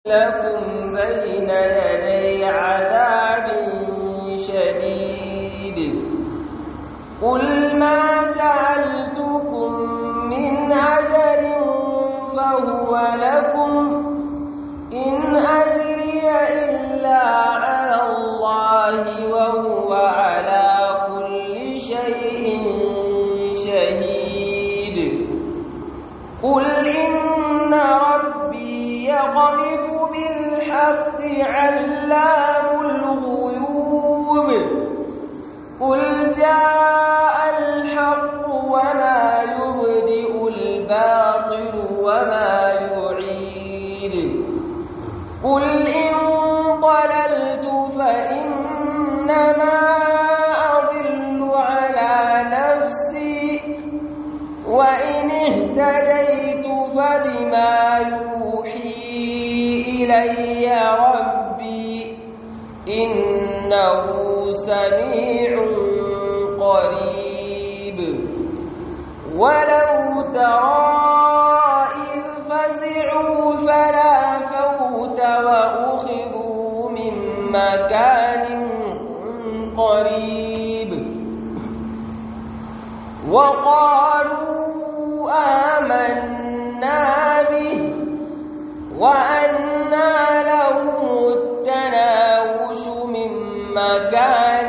لكم بين يدي عذاب شديد قل ما سألتكم من أجر فهو لكم إن أجري إلا على الله وهو على كل شيء شهيد قل إن ربي يقذف بالحق علام الغيوب قل جاء الحق وما يبدئ الباطل وما يعيد قل إن ضللت فإنما أضل على نفسي وإن اهتديت فبما يوحي إلي ربي إنه سميع قريب ولو ترى إذ فزعوا فلا فوت وأخذوا من مكان قريب وقالوا آمنا به وأنى لهم التناوش من مكان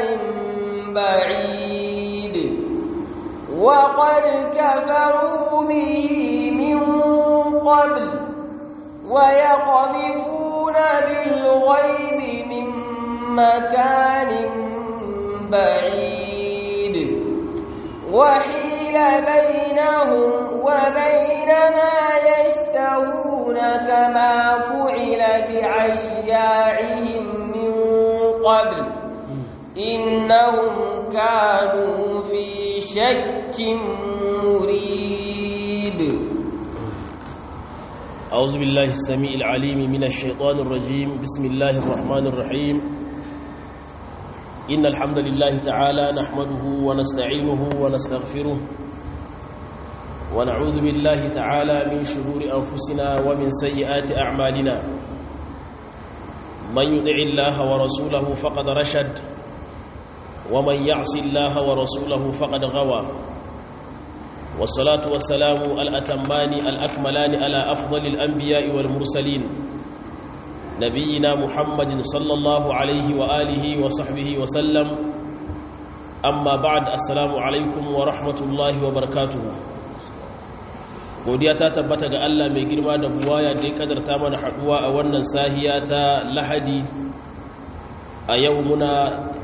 بعيد وقد كفروا به من قبل ويقذفون بالغيب من مكان بعيد وحيل بينهم وبين ما يشتهون كما فعل بعشياعهم من قبل إنهم كانوا في شك مريب أعوذ بالله السميع العليم من الشيطان الرجيم بسم الله الرحمن الرحيم إن الحمد لله تعالى نحمده ونستعينه ونستغفره ونعوذ بالله تعالى من شرور أنفسنا ومن سيئات أعمالنا من يطع الله ورسوله فقد رشد ومن يعص الله ورسوله فقد غوى والصلاة والسلام الأتمان الأكملان على أفضل الأنبياء والمرسلين نبينا محمد صلى الله عليه وآله وصحبه وسلم أما بعد السلام عليكم ورحمة الله وبركاته godiya ta tabbata ga Allah mai girma da buwaya da ya kadarta mana haduwa a wannan sahiya ta lahadi a yau muna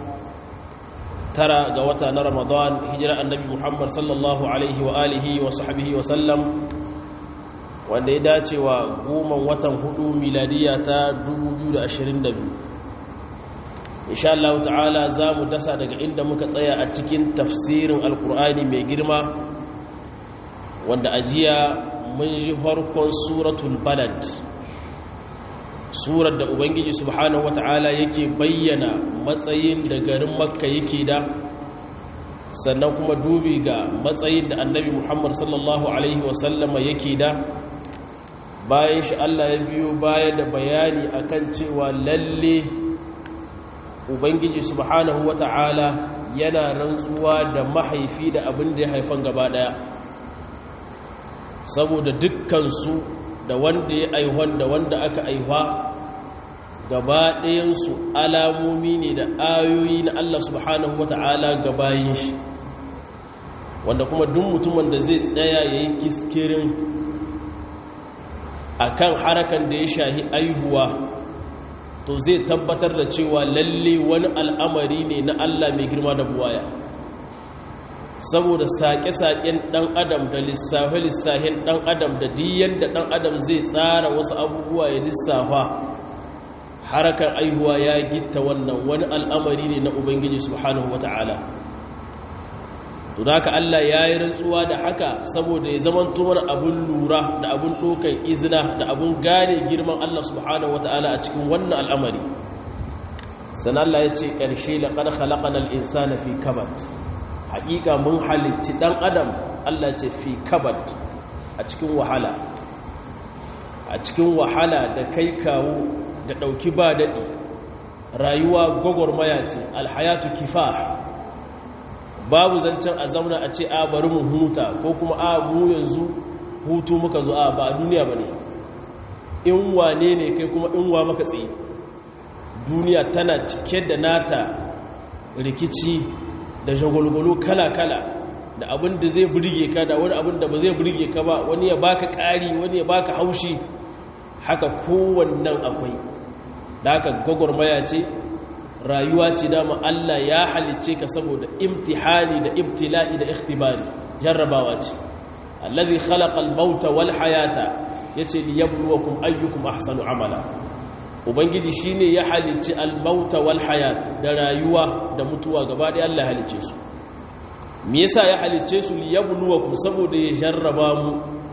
tara ga wata na ramadan hijira annabi muhammad sallallahu alaihi wa alihi wa sahbihi wa sallam wanda ya dace wa goman watan hudu miladiya ta 2022 insha Allah ta'ala za mu dasa daga inda muka tsaya a cikin tafsirin alkur'ani mai girma wanda ajiya mun ji farkon suratul balad surar da ubangiji subhanahu wata'ala yake bayyana matsayin da garin makka yake da sannan kuma dubi ga matsayin da annabi muhammad sallallahu alaihi wasallama yake da bayan shi allah ya biyo baya da bayani akan cewa lalle ubangiji subhanahu wata'ala yana rantsuwa da mahaifi da abin da ya haifan gaba daya saboda dukkansu da wanda ya aihuwan da wanda aka aihuwa gaba ɗayansu alamomi ne da ayoyi na Allah subhanahu wa ta'ala gabayin shi wanda kuma duk mutumin da zai tsaya ya yi kiskirin a kan harakan da ya shahi aihuwa to zai tabbatar da cewa lalle wani al'amari ne na Allah mai girma da buwaya saboda saƙe-saƙen ɗan adam da lissafe-lissafen ɗan adam da diyan da ɗan adam zai tsara wasu abubuwa ya lissafa harakan aihuwa ya gitta wannan wani al'amari ne na ubangiji subhanahu wata'ala to da haka Allah ya yi rantsuwa da haka saboda ya zama tumar abin lura da abin ɗaukar izina da abin gane girman Allah subhanahu wata'ala a cikin wannan al'amari sannan Allah ya ce ƙarshe laƙar halaƙanar insana fi kabat haƙiƙa mun halicci ɗan adam Allah ce fi kabad a cikin wahala a cikin wahala da kai kawo da ɗauki ba daɗi rayuwa gwagwarmaya ce alhayatu kifa babu zancen a zauna a ce a bari mu huta ko kuma a mu yanzu hutu muka zo a ba a duniya ba ne in wane ne kai kuma in wa maka tsaye duniya tana cike da nata rikici da shagulgulu kala-kala da abin da zai burge ka da wani abin da ba zai burge ka ba wani ya baka ƙari wani ya baka haushi haka kowannan akwai da haka gwagwarmaya ce rayuwa ce dama Allah ya halicce ka saboda imtihani da ibtila'i da ikhtibari jarrabawa ce allazi khalaqa al-mauta wal hayata yace liyabluwakum ayyukum ahsanu amala ubangiji shine ya halicci al-mauta wal hayat da rayuwa da mutuwa gaba da Allah ya halicce su me yasa ya halicce su liyabluwakum saboda ya jarraba mu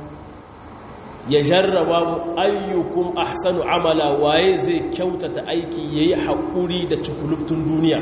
ya jarraba mu ayyukum ahsanu amala waye zai kyautata aiki yayi hakuri da cikulubtun duniya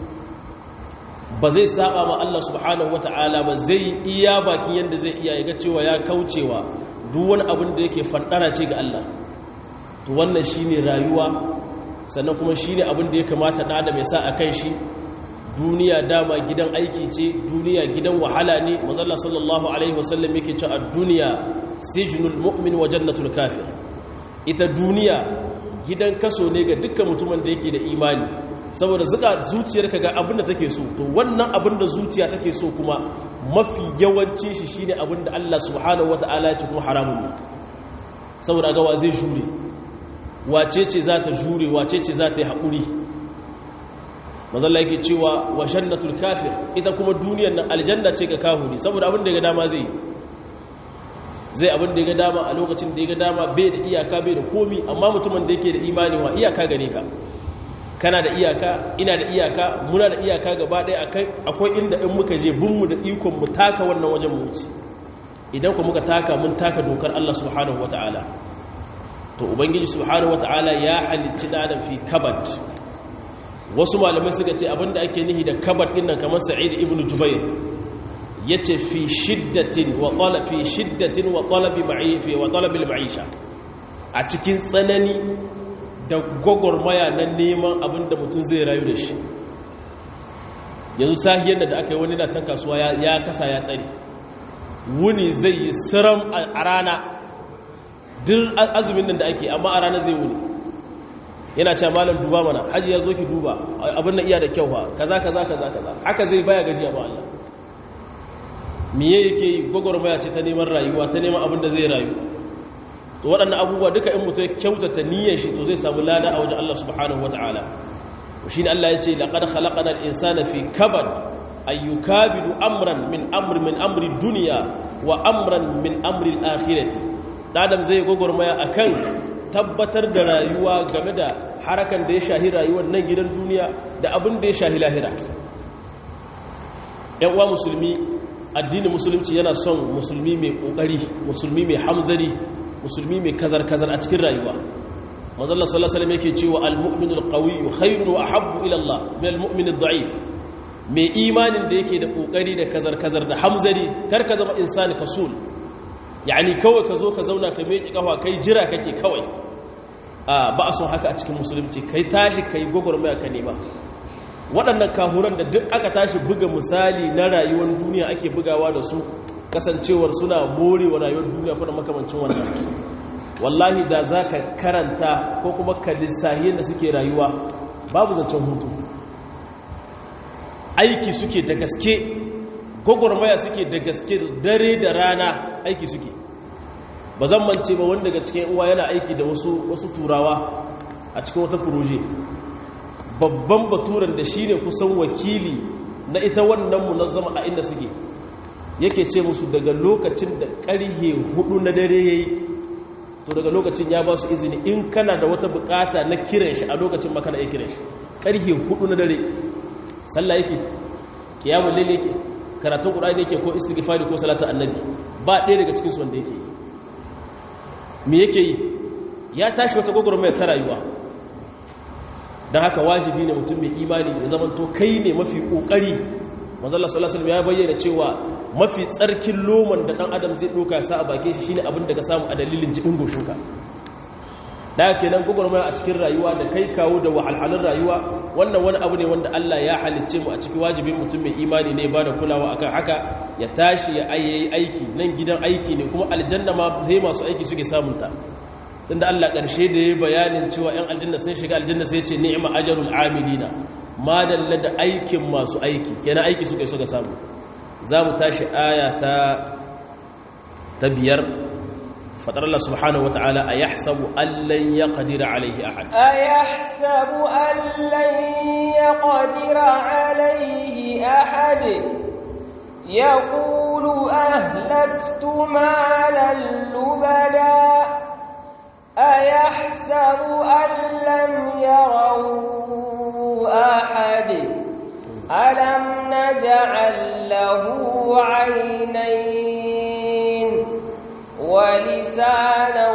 ba zai saba ma Allah subhanahu wataala ba zai iya bakin yanda zai iya yaga cewa ya kaucewa duk wani abin da yake fandara ce ga Allah to wannan shine rayuwa sannan kuma shine abin da ya kamata da adam ya sa akan shi duniya dama gidan aiki ce duniya gidan wahala ne mazalla sallallahu alaihi wasallam yake cewa duniya sijnul mu'min wa jannatul kafir ita duniya gidan kaso ne ga dukkan mutumin da yake da imani saboda zuka zuciyarka ga abin da take so to wannan abin da zuciya take so kuma mafi yawancin shi shine abin da Allah subhanahu wataala ya ce kuma haramun ne saboda ga wa zai jure wace ce za ta jure wace ce za ta yi haƙuri mazalla yake cewa wa jannatul kafir ita kuma duniyar nan aljanna ce ga kahuri saboda abin da ya ga dama zai zai abin da ya ga dama a lokacin da ya ga dama bai da iyaka bai da komi amma mutumin da yake da imani wa iyaka gare ka kana da iyaka ina da iyaka muna da iyaka gaba ɗaya akwai inda in muka je binmu da ikon mu taka wannan wajen mu wuce idan ku muka taka mun taka dokar Allah subhanahu wataala to ubangiji subhanahu wataala ya halicci dan fi kabat wasu malamai suka ce abinda ake nihi da kabar dinnan kamar sa'id ibn jubair yace fi shiddatin wa talab fi shiddatin wa talabi ma'ifi wa talabi al-ma'isha a cikin tsanani da gogormaya na neman abinda mutum zai rayu da shi yanzu sahiyar da aka yi wani da tan kasuwa ya kasa ya tsare wuni zai yi siram a rana duk azumin nan da ake amma a rana zai wuni yana cewa malam duba mana haji ya zo ki duba abin nan iya da kyau fa kaza kaza kaza kaza haka zai baya gajiya ba Allah miye yake yi gwagwarmaya ce ta neman rayuwa ta neman abin da zai rayu to waɗannan abubuwa duka in mutum kyautata niyyar shi to zai samu lada a wajen Allah subhanahu wataala shi ne Allah ya ce laqad khalaqana al-insana fi kabad ay yukabidu amran min amri min amri dunya wa amran min amri al-akhirati adam zai gwagwarmaya akan tabbatar da rayuwa game da harakan da ya shahi rayuwar nan gidan duniya da abin da ya shahi lahira uwa musulmi addinin musulunci yana son musulmi mai kokari musulmi mai hamzari musulmi mai kazar-kazar a cikin rayuwa mazalla sallallahu alaihi yake cewa al-mu'minul qawiyyu khairun wa ahabbu ila Allah min al-mu'minid da'if mai imanin da yake da kokari da kazar-kazar da hamzari kar ka zama insani kasul yani kawai ka zo ka zauna ka meki kafa kai jira kake kawai a ba a son haka a cikin musulunci kai tashi kai gwagwarmaya ka nema waɗannan kahuran da duk aka tashi buga misali na rayuwar duniya ake bugawa da su kasancewar suna morewa rayuwar duniya kuna makamancin wannan wallahi da za ka karanta ko kuma ka lissahi da suke rayuwa babu zancen hutu aiki suke da gaske gwagwarmaya suke da gaske dare da rana aiki suke ba zan mance ba wanda daga cikin uwa yana aiki da wasu wasu turawa a cikin wata furoje babban baturan da shi ne kusan wakili na ita wannan munazzama a inda suke yake ce musu daga lokacin da ƙarhe hudu na dare ya yi to daga lokacin ya ba su izini in kana da wata bukata na kiran shi a lokacin makana ya kiran shi ƙarhe hudu na dare sallah yake kiyamun lalle yake karatun ƙura'ani yake ko istighfari ko salatar annabi ba ɗaya daga cikinsu wanda yake yi me yake yi ya tashi wata gwagwarmayar ta rayuwa don haka wajibi ne mutum mai imani ya zama to kai ne mafi ƙoƙari mazalla salasalam ya bayyana cewa mafi tsarkin loman da ɗan adam zai ɗoka sa a bakin shi shine abin da ka samu a dalilin jikin goshinka da kenan gwagwarmaya a cikin rayuwa da kai kawo da wahalhalun rayuwa wannan wani abu ne wanda Allah ya halicce mu a cikin wajibin mutum mai imani ne ba da kulawa akan haka ya tashi ya ayyayi aiki nan gidan aiki ne kuma aljanna ma sai masu aiki suke samunta tunda Allah ƙarshe da ya bayanin cewa 'yan aljanna sun shiga aljanna sai ce ni'ma ajrul amilina ma dalla da aikin masu aiki kenan aiki suka suka samu za mu tashi aya ta ta biyar fadar Allah subhanahu wataala a yahsabu allan yaqdira alaihi ahad a yahsabu allan yaqdira alaihi ahad yaqulu ahlaktu malan lubada أيحسب أن لم يروا أحد ألم نجعل له عينين ولسانا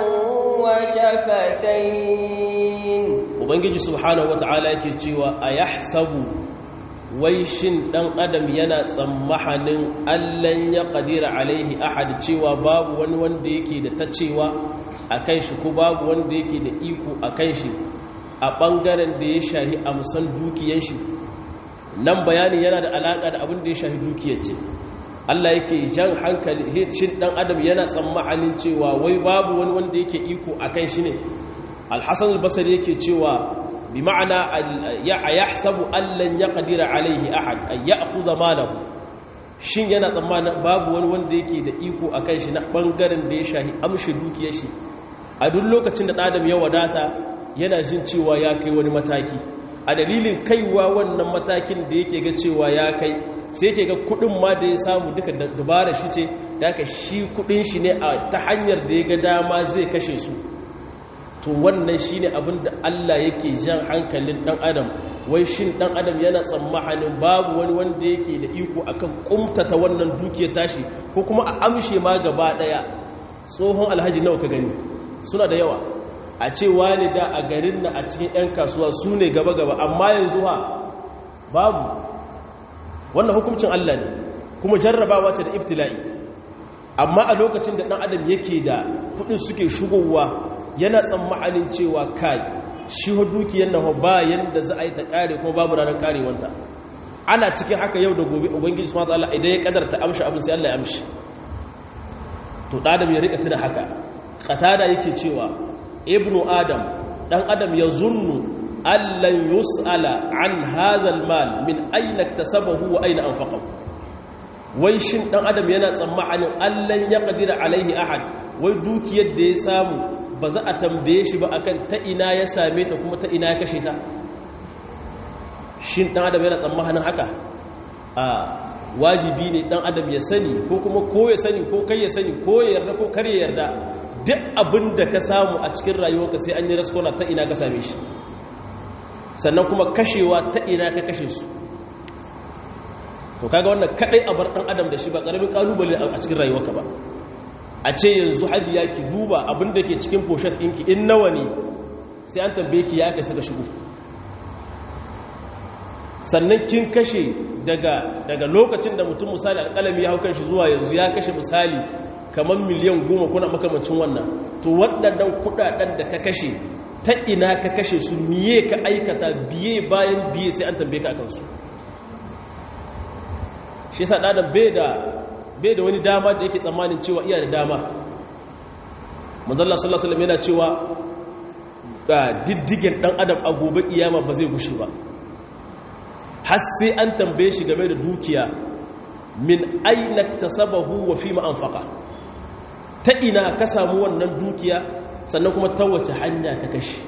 وشفتين ubangiji subhanahu wata'ala yake cewa a yahsabu wai shin dan adam yana tsammahanin allan ya kadira alaihi ahad cewa babu wani wanda yake da ta cewa a kan shi ko babu wanda yake da iko a kan shi a ɓangaren da ya shahi amsan dukiyar shi nan bayani yana da alaƙa da abin da ya shahi dukiyar ce Allah yake jan hankali shin dan adam yana tsammanin cewa wai babu wani wanda yake iko a kan shi ne alhassan albasari yake cewa bi ma'ana ya yahsabu allan yaqdira alaihi ahad ay ya'khudha malahu shin yana tsammanin babu wani wanda yake da iko a kan shi na ɓangaren da ya shahi amshi dukiyar shi a duk lokacin da ɗadam ya wadata yana jin cewa ya kai wani mataki a dalilin kaiwa wannan matakin da yake ga cewa ya kai sai yake ga kudin ma da ya samu duka dabara shi ce da aka shi kudin shi ne a ta hanyar da ya ga dama zai kashe su to wannan shi ne abin da Allah yake jan hankalin ɗan adam wai shin ɗan adam yana tsammanin babu wani wanda yake da iko akan kumtata wannan dukiyar tashi ko kuma a amshe ma gaba ɗaya tsohon alhaji nawa ka gani suna da yawa a ce wani da a garin na a cikin 'yan kasuwa su ne gaba-gaba amma yanzu ha babu wannan hukuncin Allah ne kuma jarrabawa ce da ibtila'i amma a lokacin da ɗan adam yake da kudin suke shigowa yana tsammanin cewa kai shi dukiyar na bayan da za a yi ta kare kuma babu ranar karewanta ana cikin haka yau da gobe ubangiji subhanahu wataala idan ya kadarta amshi abin sai Allah ya amshi to adam ya rika tuna haka qatada yake cewa ibnu adam dan adam ya zunnu allan yus'ala an hadha almal min ayna iktasabahu wa ayna anfaqahu wai shin dan adam yana tsammanin allan ya qadira alaihi ahad wai dukiyar da ya samu ba za a tambaye shi ba akan ta ina ya same ta kuma ta ina ya kashe ta shin dan adam yana tsammanin haka a wajibi ne dan adam ya sani ko kuma ko ya sani ko kai ya sani ko ya yarda ko kar ya yarda duk abin da ka samu a cikin rayuwarka sai an yi raskona ta ina ka same shi sannan kuma kashewa ta ina ka kashe su to kaga wannan kadai a bar dan adam da shi ba karamin kalubale a cikin rayuwarka ba a ce yanzu haji ya ki duba abin da ke cikin poshet ɗinki in nawa ne sai an tambaye ki ya ka saka shigo sannan kin kashe daga daga lokacin da mutum misali alƙalami ya hau kan shi zuwa yanzu ya kashe misali kamar miliyan goma kuna makamancin wannan to waɗannan kuɗaɗen da ka kashe ta ina ka kashe su miye ka aikata biye bayan biye sai an tambaye ka akan su shi yasa ɗadan bai da bai da wani dama da yake tsammanin cewa iya da dama manzalla sallallahu alaihi yana cewa ga diddigen dan adam a gobe kiyama ba zai gushe ba har sai an tambaye shi game da dukiya min aina tasabahu wa fi ma anfaqa ta ina ka samu wannan dukiya sannan kuma ta wace hanya ka kashe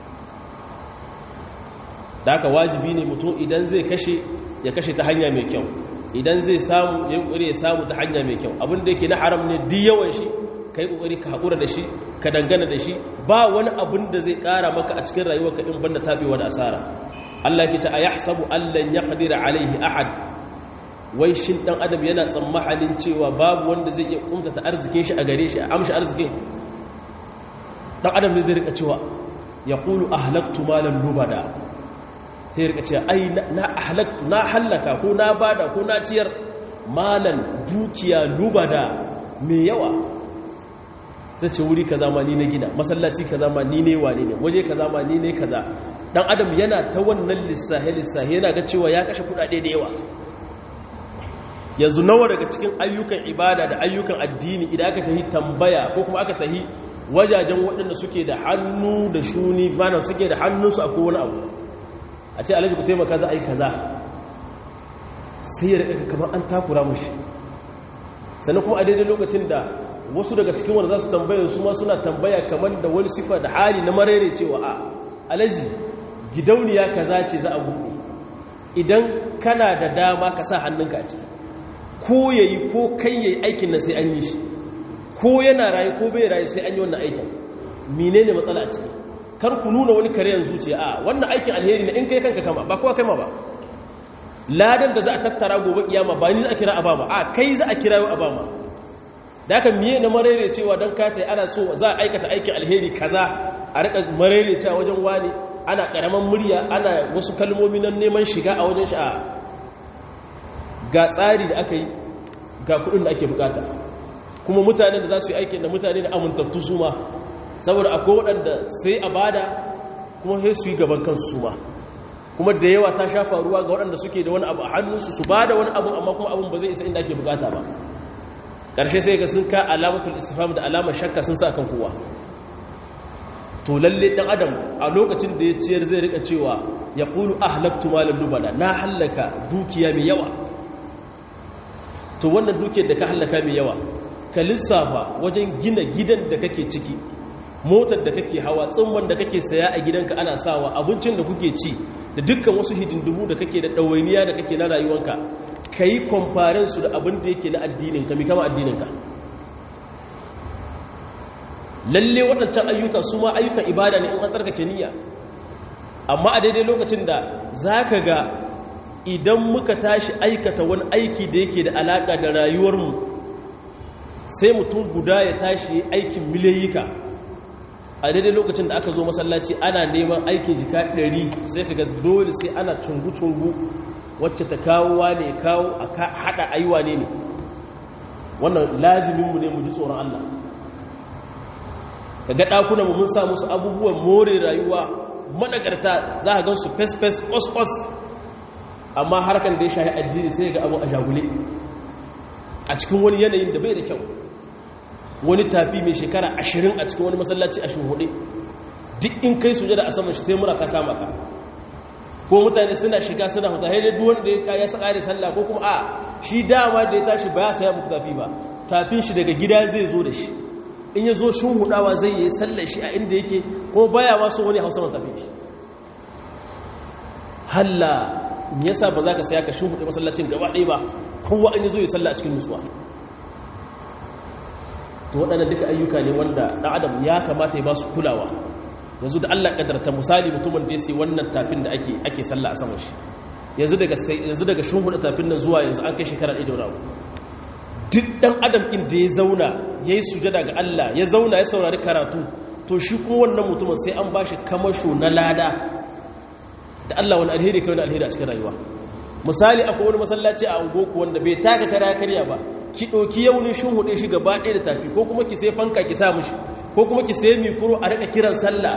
da haka wajibi ne mutum idan zai kashe ya kashe ta hanya mai kyau idan zai samu ya yi ƙuri ya samu ta hanya mai kyau abinda yake na haram ne di yawan shi ka yi ƙoƙari ka haƙura da shi ka dangana da shi ba wani abin da zai ƙara maka a cikin rayuwar ka ɗin banda taɓewa da asara Allah ke ta a yahsabu allan ya qadira alaihi ahad wai shin ɗan adam yana tsammanin cewa babu wanda zai iya kumtata arzikin shi a gare shi a amshi arzikin ɗan adam ne zai rika cewa ya ƙulu ahlaktu malan lubada sai rika ce ai na halaktu na hallaka ko na bada ko na ciyar malan dukiya lubada mai yawa zai ce wuri kaza ma ni na gina masallaci kaza ma ni ne wane ne waje kaza ma ni ne kaza dan adam yana ta wannan lissahe lissahe yana ga cewa ya kashe kudade da yawa yanzu nawa daga cikin ayyukan ibada da ayyukan addini idan aka tahi tambaya ko kuma aka tahi wajajen waɗanda suke da hannu da shuni bana suke da hannunsu a kowane abu a ce alhaji ku taimaka za a yi kaza sai ya rika kamar an takura mushi sannan kuma a daidai lokacin da wasu daga cikin wanda za su tambaya su ma suna tambaya kamar da wani sifa da hali na marere cewa a alhaji gidauniya kaza ce za a buɗe idan kana da dama ka sa hannunka a ciki ko yayi ko kai yayi aikin nan sai an yi shi ko yana rayu ko bai rayu sai an yi wannan aikin menene matsala a ciki kar ku nuna wani karen zuciya a wannan aikin alheri ne in kai kanka kama ba kowa kai ma ba ladan da za a tattara gobe kiyama ba ni za a kira abama a kai za a kira yau abama da haka miye na marere cewa don kata ana so za a aikata aikin alheri kaza a rika marere cewa wajen wani ana karaman murya ana wasu kalmomi na neman shiga a wajen sha'a ga tsari da aka yi ga kudin da ake bukata kuma mutane da za su yi aikin da mutane da amintattu su ma saboda akwai waɗanda sai a bada kuma sai su yi gaban kansu su ma kuma da yawa ta sha faruwa ga waɗanda suke da wani abu a hannunsu su ba da wani abu amma kuma abin ba zai isa inda ake bukata ba ƙarshe sai ga sun ka alamatul istifam da alamar shakka sun sa kan kowa to lalle ɗan adam a lokacin da ya ciyar zai rika cewa ya ƙulu ahlaktu malam lubada na hallaka dukiya mai yawa to wannan dukiyar da ka hallaka mai yawa ka lissafa wajen gina gidan da kake ciki motar da kake hawa tsimman da kake saya a gidanka ana sawa abincin da kuke ci da dukkan wasu hidindimu da kake da ɗawainiya da kake na rayuwanka ka yi kwamfarin su da abin da yake na addininka mai kama addininka lalle waɗancan ayyuka su ma ayyukan ibada ne in an tsarkake niyya amma a daidai lokacin da za ka ga idan muka tashi aikata wani aiki da yake da alaƙa da rayuwarmu sai mutum guda ya tashi aikin miliyayyika a daidai lokacin da aka zo masallaci ana neman aikin jika ɗari sai ka dole sai ana cungu-cungu wacce ta kawo wane kawo a haɗa aiwa ne ne wannan laziminmu ne mu ji tsoron Allah ka ga ɗakuna mun sa musu abubuwan more rayuwa managarta za a gansu fes-fes kos-kos amma harkar da ya shahi addini sai ga abu a jagule a cikin wani yanayin da bai da kyau wani tafi mai shekara ashirin a cikin wani masallaci a shuhuɗe duk in kai sujada a saman shi sai mura ta kama ka ko mutane suna shiga suna huta haidai duk wanda ya kaya sa ƙare sallah ko kuma a shi dama da ya tashi ba ya saya muku tafi ba tafin shi daga gida zai zo da shi in ya zo shuhudawa zai yi sallar shi a inda yake kuma baya ma so wani hausa man tafin shi halla yasa ba za ka saya ka shuhuɗe masallacin gaba ɗaya ba kowa an yi zo ya sallah a cikin nutsuwa to waɗannan duka ayyuka ne wanda ɗan adam ya kamata ya ba su kulawa yanzu da allah ƙadarta misali mutumin da ya sai wannan tafin da ake ake sallah a saman shi yanzu daga yanzu daga shuhuɗe tafin nan zuwa yanzu an kai shekara ɗaya da wani duk ɗan adam ɗin da ya zauna ya yi sujada ga allah ya zauna ya saurari karatu to shi kuma wannan mutumin sai an ba shi kamasho na lada da allah wani alheri kai wani alheri a cikin rayuwa misali akwai wani masallaci a ungoku wanda bai taka kara karya ba ki ɗauki yaunin shin huɗe shi gaba ɗaya da tafi ko kuma ki sai fanka ki sa mishi ko kuma ki sai mikro a rika kiran sallah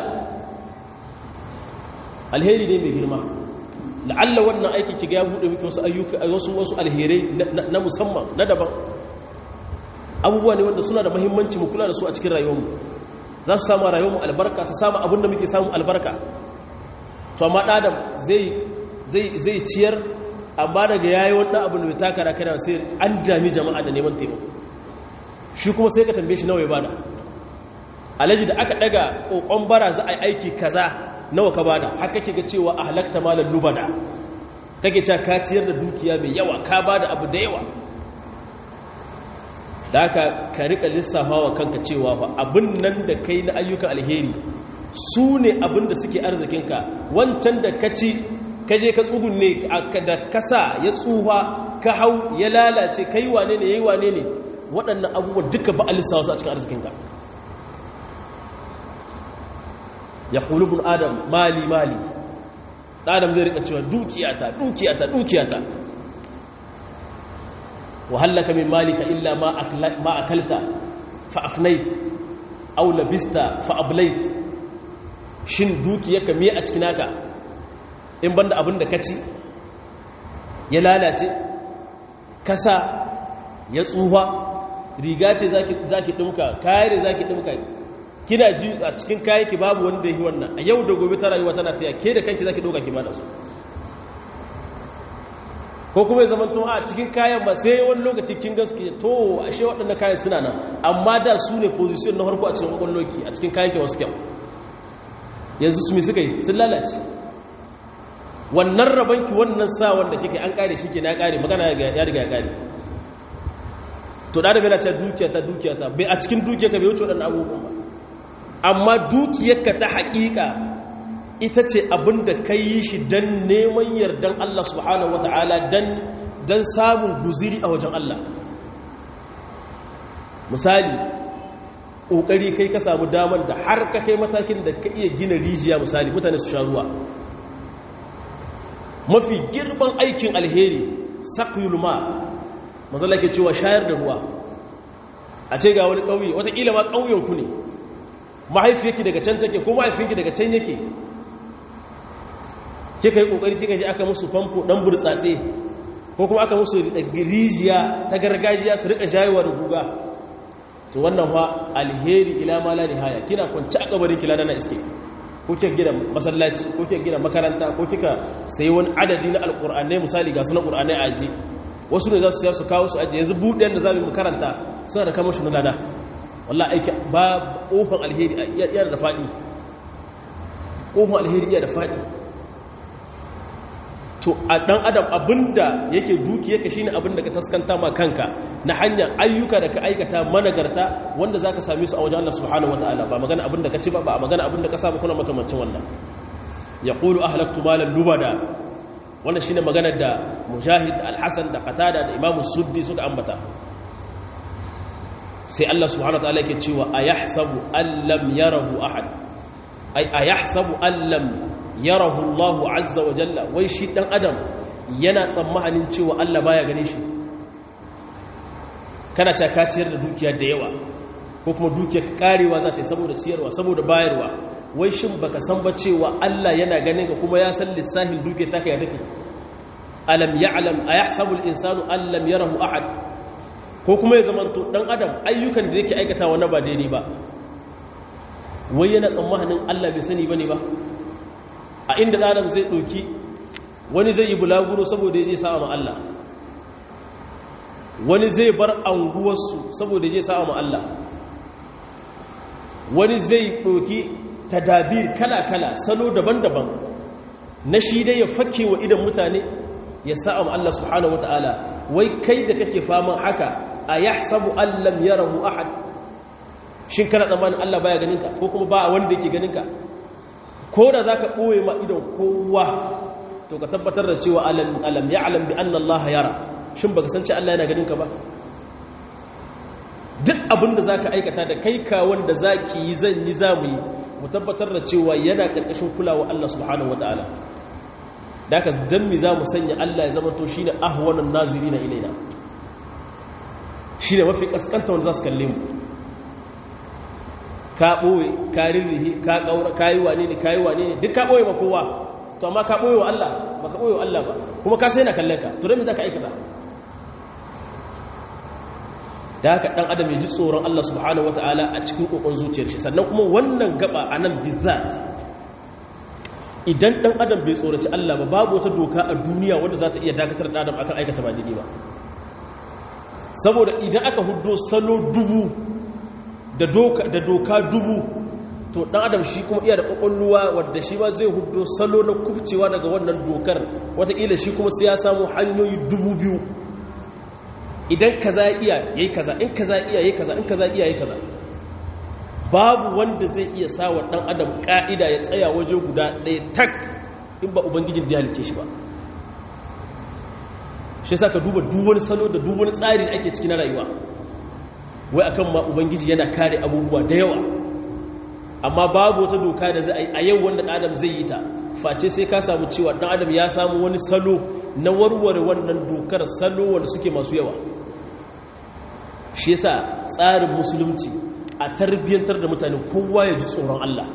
alheri ne mai girma la'alla wannan aiki ki ga ya buɗe miki wasu ayyuka wasu wasu alherai na musamman na daban abubuwa ne wanda suna da muhimmanci mu kula da su a cikin rayuwarmu za su samu rayuwarmu albarka su samu abin da muke samu albarka to amma ɗadam zai ciyar amma daga yayi wannan abin da bai taka da kana sai an dami jama'a da neman taimako shi kuma sai ka tambaye shi nawa ya bada alaji da aka daga kokon bara za a yi aiki kaza nawa ka bada haka kake ga cewa ahlakta malal lubada kake cewa ka ciyar da dukiya mai yawa ka bada abu da yawa da haka ka rika lissafawa kanka cewa fa abin nan da kai na ayyukan alheri su ne abin da suke arzikinka wancan da ka ci ka je ka tsugunne da kasa ya tsuha ka hau ya lalace ka yi wane ne ya yi wane ne waɗannan abubuwa duka ba a lissawa su a cikin arzikinka ya ƙulubun adam mali mali adam zai rika cewa dukiyata dukiyata dukiyata wahallaka min malika illa ma akalta fa'afnai aw labista fa ablait shin dukiyarka me a cikin haka in banda abin da kaci ya lalace kasa ya tsufa riga ce zaki dinka kaya ne zaki dinka kina ji a cikin kayan ki babu wanda yi wannan a yau da gobe ta rayuwa tana taya ke da kanki zaki doka ki bada su ko kuma ya zama tun a cikin kayan ba sai wani lokaci kin gaske to ashe waɗannan kayan suna nan amma da su ne position na harko a cikin kwalloki a cikin kayan ki wasu kyau yanzu su mi suka yi sun lalace wannan rabanki wannan sa wanda kika an kare shi ke na kare magana ya riga ya kare to da da bai lace dukiya ta dukiya ta bai a cikin dukiya ka bai wuce waɗannan abubuwan ba amma dukiyarka ta haƙiƙa ita ce abin da ka yi shi don neman yardan Allah subhanahu wa ta'ala don samun guziri a wajen Allah misali ƙoƙari kai ka samu damar da har ka kai matakin da ka iya gina rijiya misali mutane su sha ruwa mafi girman aikin alheri saƙiyul ma mazala ke cewa shayar da ruwa a ce ga wani ƙauye wataƙila ma ƙauyenku ne mahaifiyarki daga can take ko mahaifinki daga can yake kika yi kokari kika ji aka musu famfo dan burtsatse ko kuma aka musu rijiya ta gargajiya su rika jayewa da guga to wannan fa alheri ila ma la nihaya kina kwanci a kabarin kila na iske ko kika gina masallaci ko kika gina makaranta ko kika sayi wani adadi na alqur'anai misali ga sunan qur'anai a aji wasu ne za su su kawo su aji yanzu buɗe da za mu karanta suna da kamar shi na lada wallah aiki ba ƙofar alheri iya da faɗi ƙofar alheri iya da faɗi to a ɗan adam abinda yake duki yake shine abinda ka taskanta ma kanka na hanyar ayyuka da ka aikata managarta wanda za ka same su a wajen Allah subhanahu wa ta'ala ba magana abinda ka ci ba ba magana abinda ka samu kuna makamancin wannan ya ƙulu ahlaktu malan lubada wannan shine maganar da mujahid al-hasan da qatada da imamu suddi suka ambata sai Allah subhanahu wataala yake cewa ayahsabu allam yarahu ahad ay ayahsabu allam yarahu Allah azza wa jalla wai shi dan adam yana tsammanin cewa Allah baya gane shi kana cewa ciyar da dukiya da yawa ko kuma dukiyar karewa za ta yi saboda siyarwa saboda bayarwa wai shin baka san ba cewa Allah yana ganin ka kuma ya san lissahin dukiyar taka ya take alam ya'lam ayahsabu al-insanu allam yarahu ahad ko kuma ya zamanto dan adam ayyukan da yake aikatawa na ba daidai ba wai yana tsammanin Allah bai sani bane ba a inda dan adam zai doki wani zai yi bulaguro saboda yaje sa'a ma Allah wani zai bar anguwarsu saboda yaje sa'a ma Allah wani zai doki tadabir kala-kala salo daban-daban na shi dai ya fakke wa idan mutane ya sa'a ma Allah subhanahu wataala wai kai da kake faman haka a ya sabu allam ya rahu ahad shin kana tsammanin Allah baya ganinka ko kuma ba wanda yake ganinka ko da za ka ɓoye ma idan kowa to ka tabbatar da cewa alam ya alam bi annan Allah yara shin baka san ce Allah yana ganinka ba duk abin da za ka aikata da kai ka wanda za ki yi zan yi za mu yi mu tabbatar da cewa yana ƙarƙashin kulawa Allah subhanahu wa ta'ala da aka dan mi za mu sanya Allah ya zama to shi ne ahwanan naziri na ilaina shi ne mafi kaskanta wanda za su kalle mu ka ɓoye ka rirrihi ka ƙaura ka yi wane ne ka yi wane ne duk ka ɓoye ma kowa to amma ka ɓoye wa Allah ba ka ɓoye wa Allah ba kuma ka sai na kallon ka to don me za ka aikata da haka ɗan adam ya ji tsoron Allah subhanahu wata'ala a cikin ƙoƙon zuciyar shi sannan kuma wannan gaba a nan bizat idan ɗan adam bai tsoraci Allah ba babu wata doka a duniya wanda za ta iya dakatar da adam akan aikata ba daidai ba saboda idan aka hudo salo dubu da doka dubu to ɗan adam shi kuma iya da ƙwaƙwalluwa wadda shi ba zai hudo salo na kubcewa daga wannan dokar wataƙila shi kuma sai ya samu hanyoyi dubu biyu idan kaza iya yayi kaza in kaza iya yayi kaza in kaza iya yayi kaza babu wanda zai iya sa wa dan adam ka'ida ya tsaya waje guda ɗaya tak in ba ubangijin da halice shi ba shi yasa ka duba duk wani salo da duk wani tsari da ake cikin rayuwa wai akan ma ubangiji yana kare abubuwa da yawa amma babu wata doka da zai a yau wanda dan adam zai yi ta face sai ka samu cewa dan adam ya samu wani salo na warware wannan dokar salo wanda suke masu yawa shi yasa tsarin musulunci a tarbiyyantar da mutane kowa ya ji tsoron Allah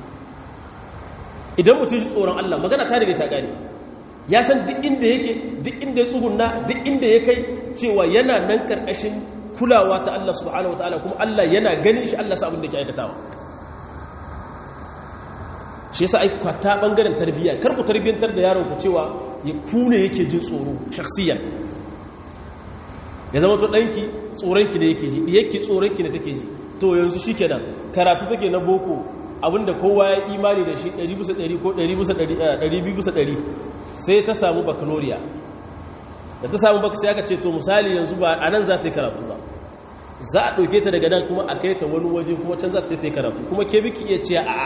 idan mutum ji tsoron Allah magana ta riga ta gane ya san duk inda yake duk inda ya tsugunna duk inda ya kai cewa yana nan karkashin kulawa ta Allah subhanahu wataala kuma Allah yana ganin shi Allah sa abin da ke aikatawa shi yasa ai kwata bangaren tarbiyya kar ku tarbiyyantar da yaron ku cewa ya kune yake jin tsoro shakhsiyan ya zama to danki tsoron ki ne yake ji yake tsoron ki ne take ji to yanzu shikenan karatu take na boko abinda kowa ya imani da shi 100 bisa 100 ko 100 bisa 200 bisa 100 sai ta samu baccalaureate da ta samu baka sai aka ce to misali yanzu ba a nan za ta yi karatu ba za a ɗauke ta daga nan kuma a kai ta wani waje kuma can za ta yi karatu kuma ke biki iya ce a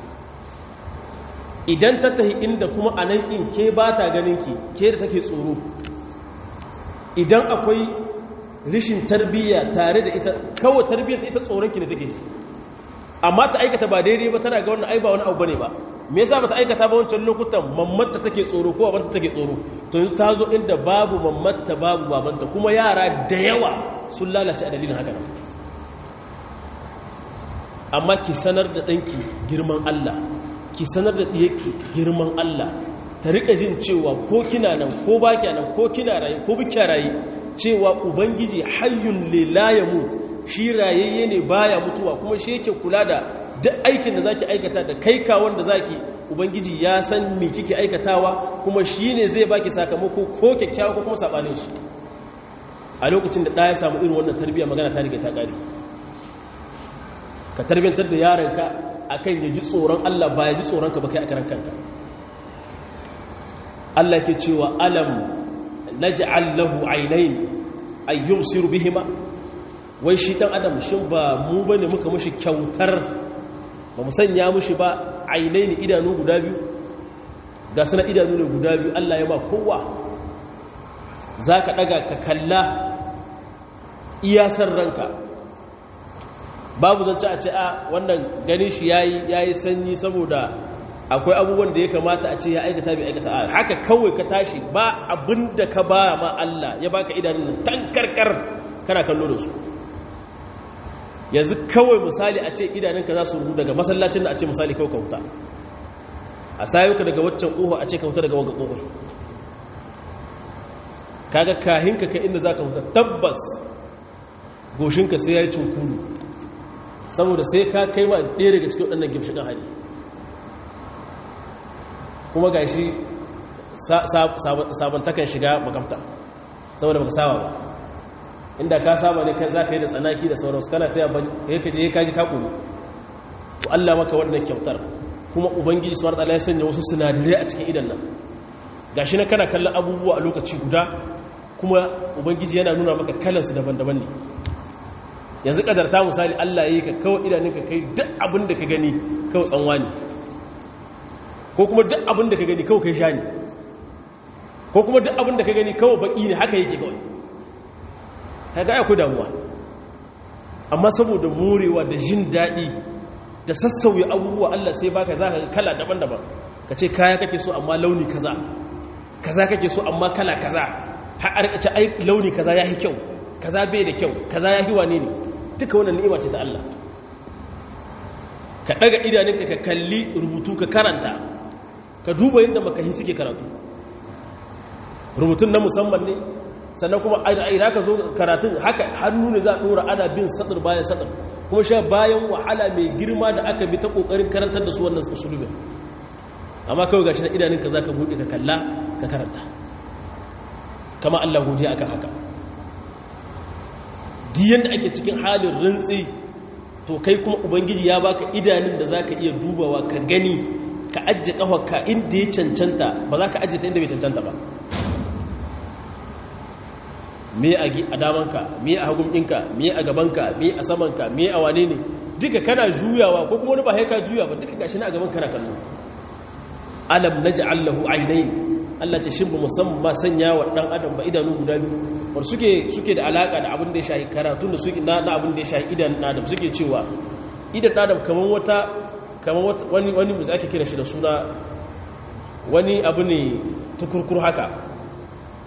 idan ta tahi inda kuma a nan in ke ba ta ganin ki ke da take tsoro idan akwai rishin tarbiyya tare da ita kawai tarbiyyar ita tsoron ki ne take amma ta aikata ba daidai ba tana ga wannan ai ba wani abu bane ba me yasa bata aikata ba wancan lokutan mammata take tsoro ko babanta take tsoro to yanzu ta zo inda babu mammata babu babanta kuma yara da yawa sun lalace a dalilin haka amma ki sanar da ɗanki girman Allah ki sanar da ɗiyarki girman Allah ta rika jin cewa ko kina nan ko ba nan ko kina raye ko bikya raye cewa ubangiji hayyun lilayamu shi rayayye ne baya mutuwa kuma shi yake kula da duk aikin da zaki aikata da kai kawon da zaki ubangiji ya san me kike aikatawa kuma shi ne zai baki sakamako ko kyakkyawa ko kuma sabanin shi a lokacin da ɗaya samu irin wannan tarbiyya magana ta riga ta ƙare ka tarbiyyantar da yaranka akan ya ji tsoron Allah ba ya ji tsoron ka ba kai a karan kanka Allah ke cewa alam naj'al lahu aynayn ay yubsiru bihima wai shi dan adam shin ba mu bane muka mushi kyautar ba mu sanya mushi ba ainihin idanu guda biyu ga suna idanu ne guda biyu Allah ya ba kowa za ka ɗaga ka kalla iyasar ranka babu zance a ce a wannan ganin shi ya yi sanyi saboda akwai abubuwan da ya kamata a ce ya aikata bai aikata a haka kawai ka tashi ba abin da ka ba ma Allah ya baka idanun tankarkar kana kallo da su yanzu kawai misali a ce idanunka za su ruhu daga masallacin da a ce misali kawai kauta a sayuka daga waccan ƙoho a ce kauta daga waga ƙohoi kaga kahinka ka inda za ka huta tabbas goshinka sai ya yi cunkuru saboda sai ka kai ma ɗaya daga cikin waɗannan gimshiƙan hari kuma ga shi sabantakan shiga makamta saboda baka saba ba inda ka saba ne kai za ka yi da tsanaki da sauransu kana ta yaba ya kaje ya kaji kakuru to Allah maka wannan kyautar kuma ubangiji suwar tsala ya sanya wasu sinadarai a cikin idan nan gashi na kana kallon abubuwa a lokaci guda kuma ubangiji yana nuna maka kalansu daban-daban ne yanzu kadarta misali Allah ya yi ka kawai idanunka kai duk abin da ka gani kawai tsanwa ne ko kuma duk abin da ka gani kawai kai sha ne ko kuma duk abin da ka gani kawai baki ne haka yake kawai kaga akwai damuwa amma saboda morewa da jin daɗi da sassauya abubuwa Allah sai baka za ka kala daban-daban ka ce kaya kake so amma launi kaza kaza kake so amma kala kaza har a rikace ai launi kaza yayi kyau kaza bai da kyau kaza yayi wane ne duka wannan ni'ima ce ta Allah ka daga idanunka ka kalli rubutu ka karanta ka duba yadda makahi suke karatu rubutun na musamman ne sannan kuma a ina ka zo karatun haka hannu ne za a dora ana bin sadar bayan sadar kuma sha bayan wahala mai girma da aka bi ta kokarin karantar da su wannan usulubin amma kawai gashi na idanunka za ka buɗe ka kalla ka karanta kama Allah godiya akan haka diyan da ake cikin halin rintsi to kai kuma ubangiji ya baka idanun da za ka iya dubawa ka gani ka ajiye ƙafarka inda ya cancanta ba za ka ajiye ta inda bai cancanta ba me a damanka me a hagun ɗinka me a gabanka me a samanka me a wane ne duka kana juyawa ko kuma wani ba haika juya ba duka gashi na a gaban kana kallo alam naj'al lahu aynayn Allah ce shin ba musamman sanya wa dan adam ba idanu guda biyu war suke suke da alaka da abin da ya shahi karatun da suke na abin da ya shahi idan adam suke cewa idan adam kaman wata kaman wani wani mu ake kira shi da suna wani abu ne tukurkur haka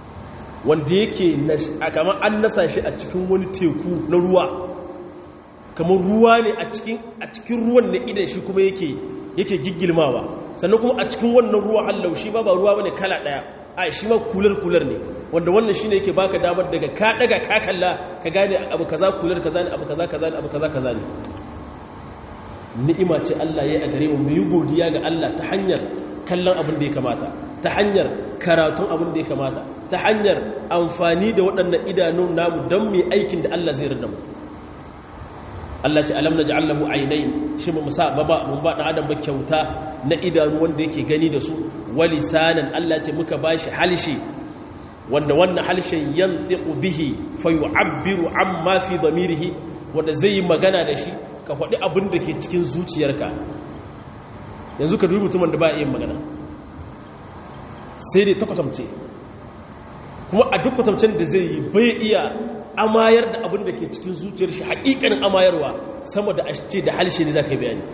wanda yake kamar an nasa shi a cikin wani teku na ruwa kamar ruwa ne a cikin a cikin ruwan ne idan shi kuma yake yake giggilmawa sannan kuma a cikin wannan ruwa hallau shi ba ba ruwa bane kala daya a shi ma kular kular ne wanda wannan shine yake baka damar daga ka daga ka kalla ka gane abu kaza kular kaza ne abu kaza kaza ne abu kaza kaza ne ni'ima ce Allah ya yi a gare mu mu yi godiya ga Allah ta hanyar kallon abin da ya kamata ta hanyar karatun abin da ya kamata ta hanyar amfani da waɗannan idanun namu don mai aikin da Allah zai rada mu Allah ce alam na ja'allahu ainihin shi mu sa ba mun ba ɗan adam ba kyauta na idanu wanda yake gani da su wali sanan Allah ce muka ba shi halshe wanda wannan halshen yantiqu bihi fa yu'abbiru amma fi dhamirihi wanda zai yi magana da shi ka faɗi abin da ke cikin zuciyarka yanzu ka dubi mutumin da ba yin magana sai dai ta kwatamce kuma a duk kwatamcen da zai yi bai iya amayar da abin da ke cikin zuciyar shi haƙiƙanin amayarwa sama da ce da halshe ne za ka yi bayani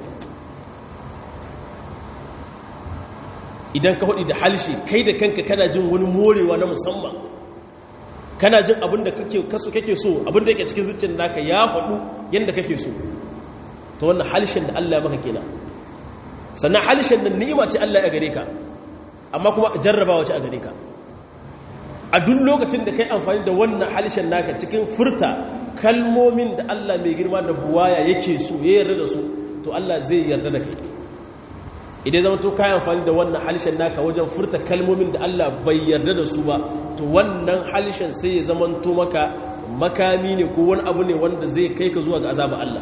idan ka faɗi da halshe kai da kanka kana jin wani morewa na musamman kana jin abin da kake so abin da yake cikin zuciyar naka ya faɗu yadda kake so ta wannan halshen da Allah maka kenan sannan halshen da ni'ima ce Allah ya gare ka amma kuma jarrabawa ce a gare ka a duk lokacin da kai amfani da wannan halshen naka cikin furta kalmomin da Allah mai girma da buwaya yake so ya yarda da su to Allah zai yarda da kai idan zama to kai amfani da wannan halshen naka wajen furta kalmomin da Allah bai yarda da su ba to wannan halshen sai ya zama to maka makami ne ko wani abu ne wanda zai kai ka zuwa ga azaba Allah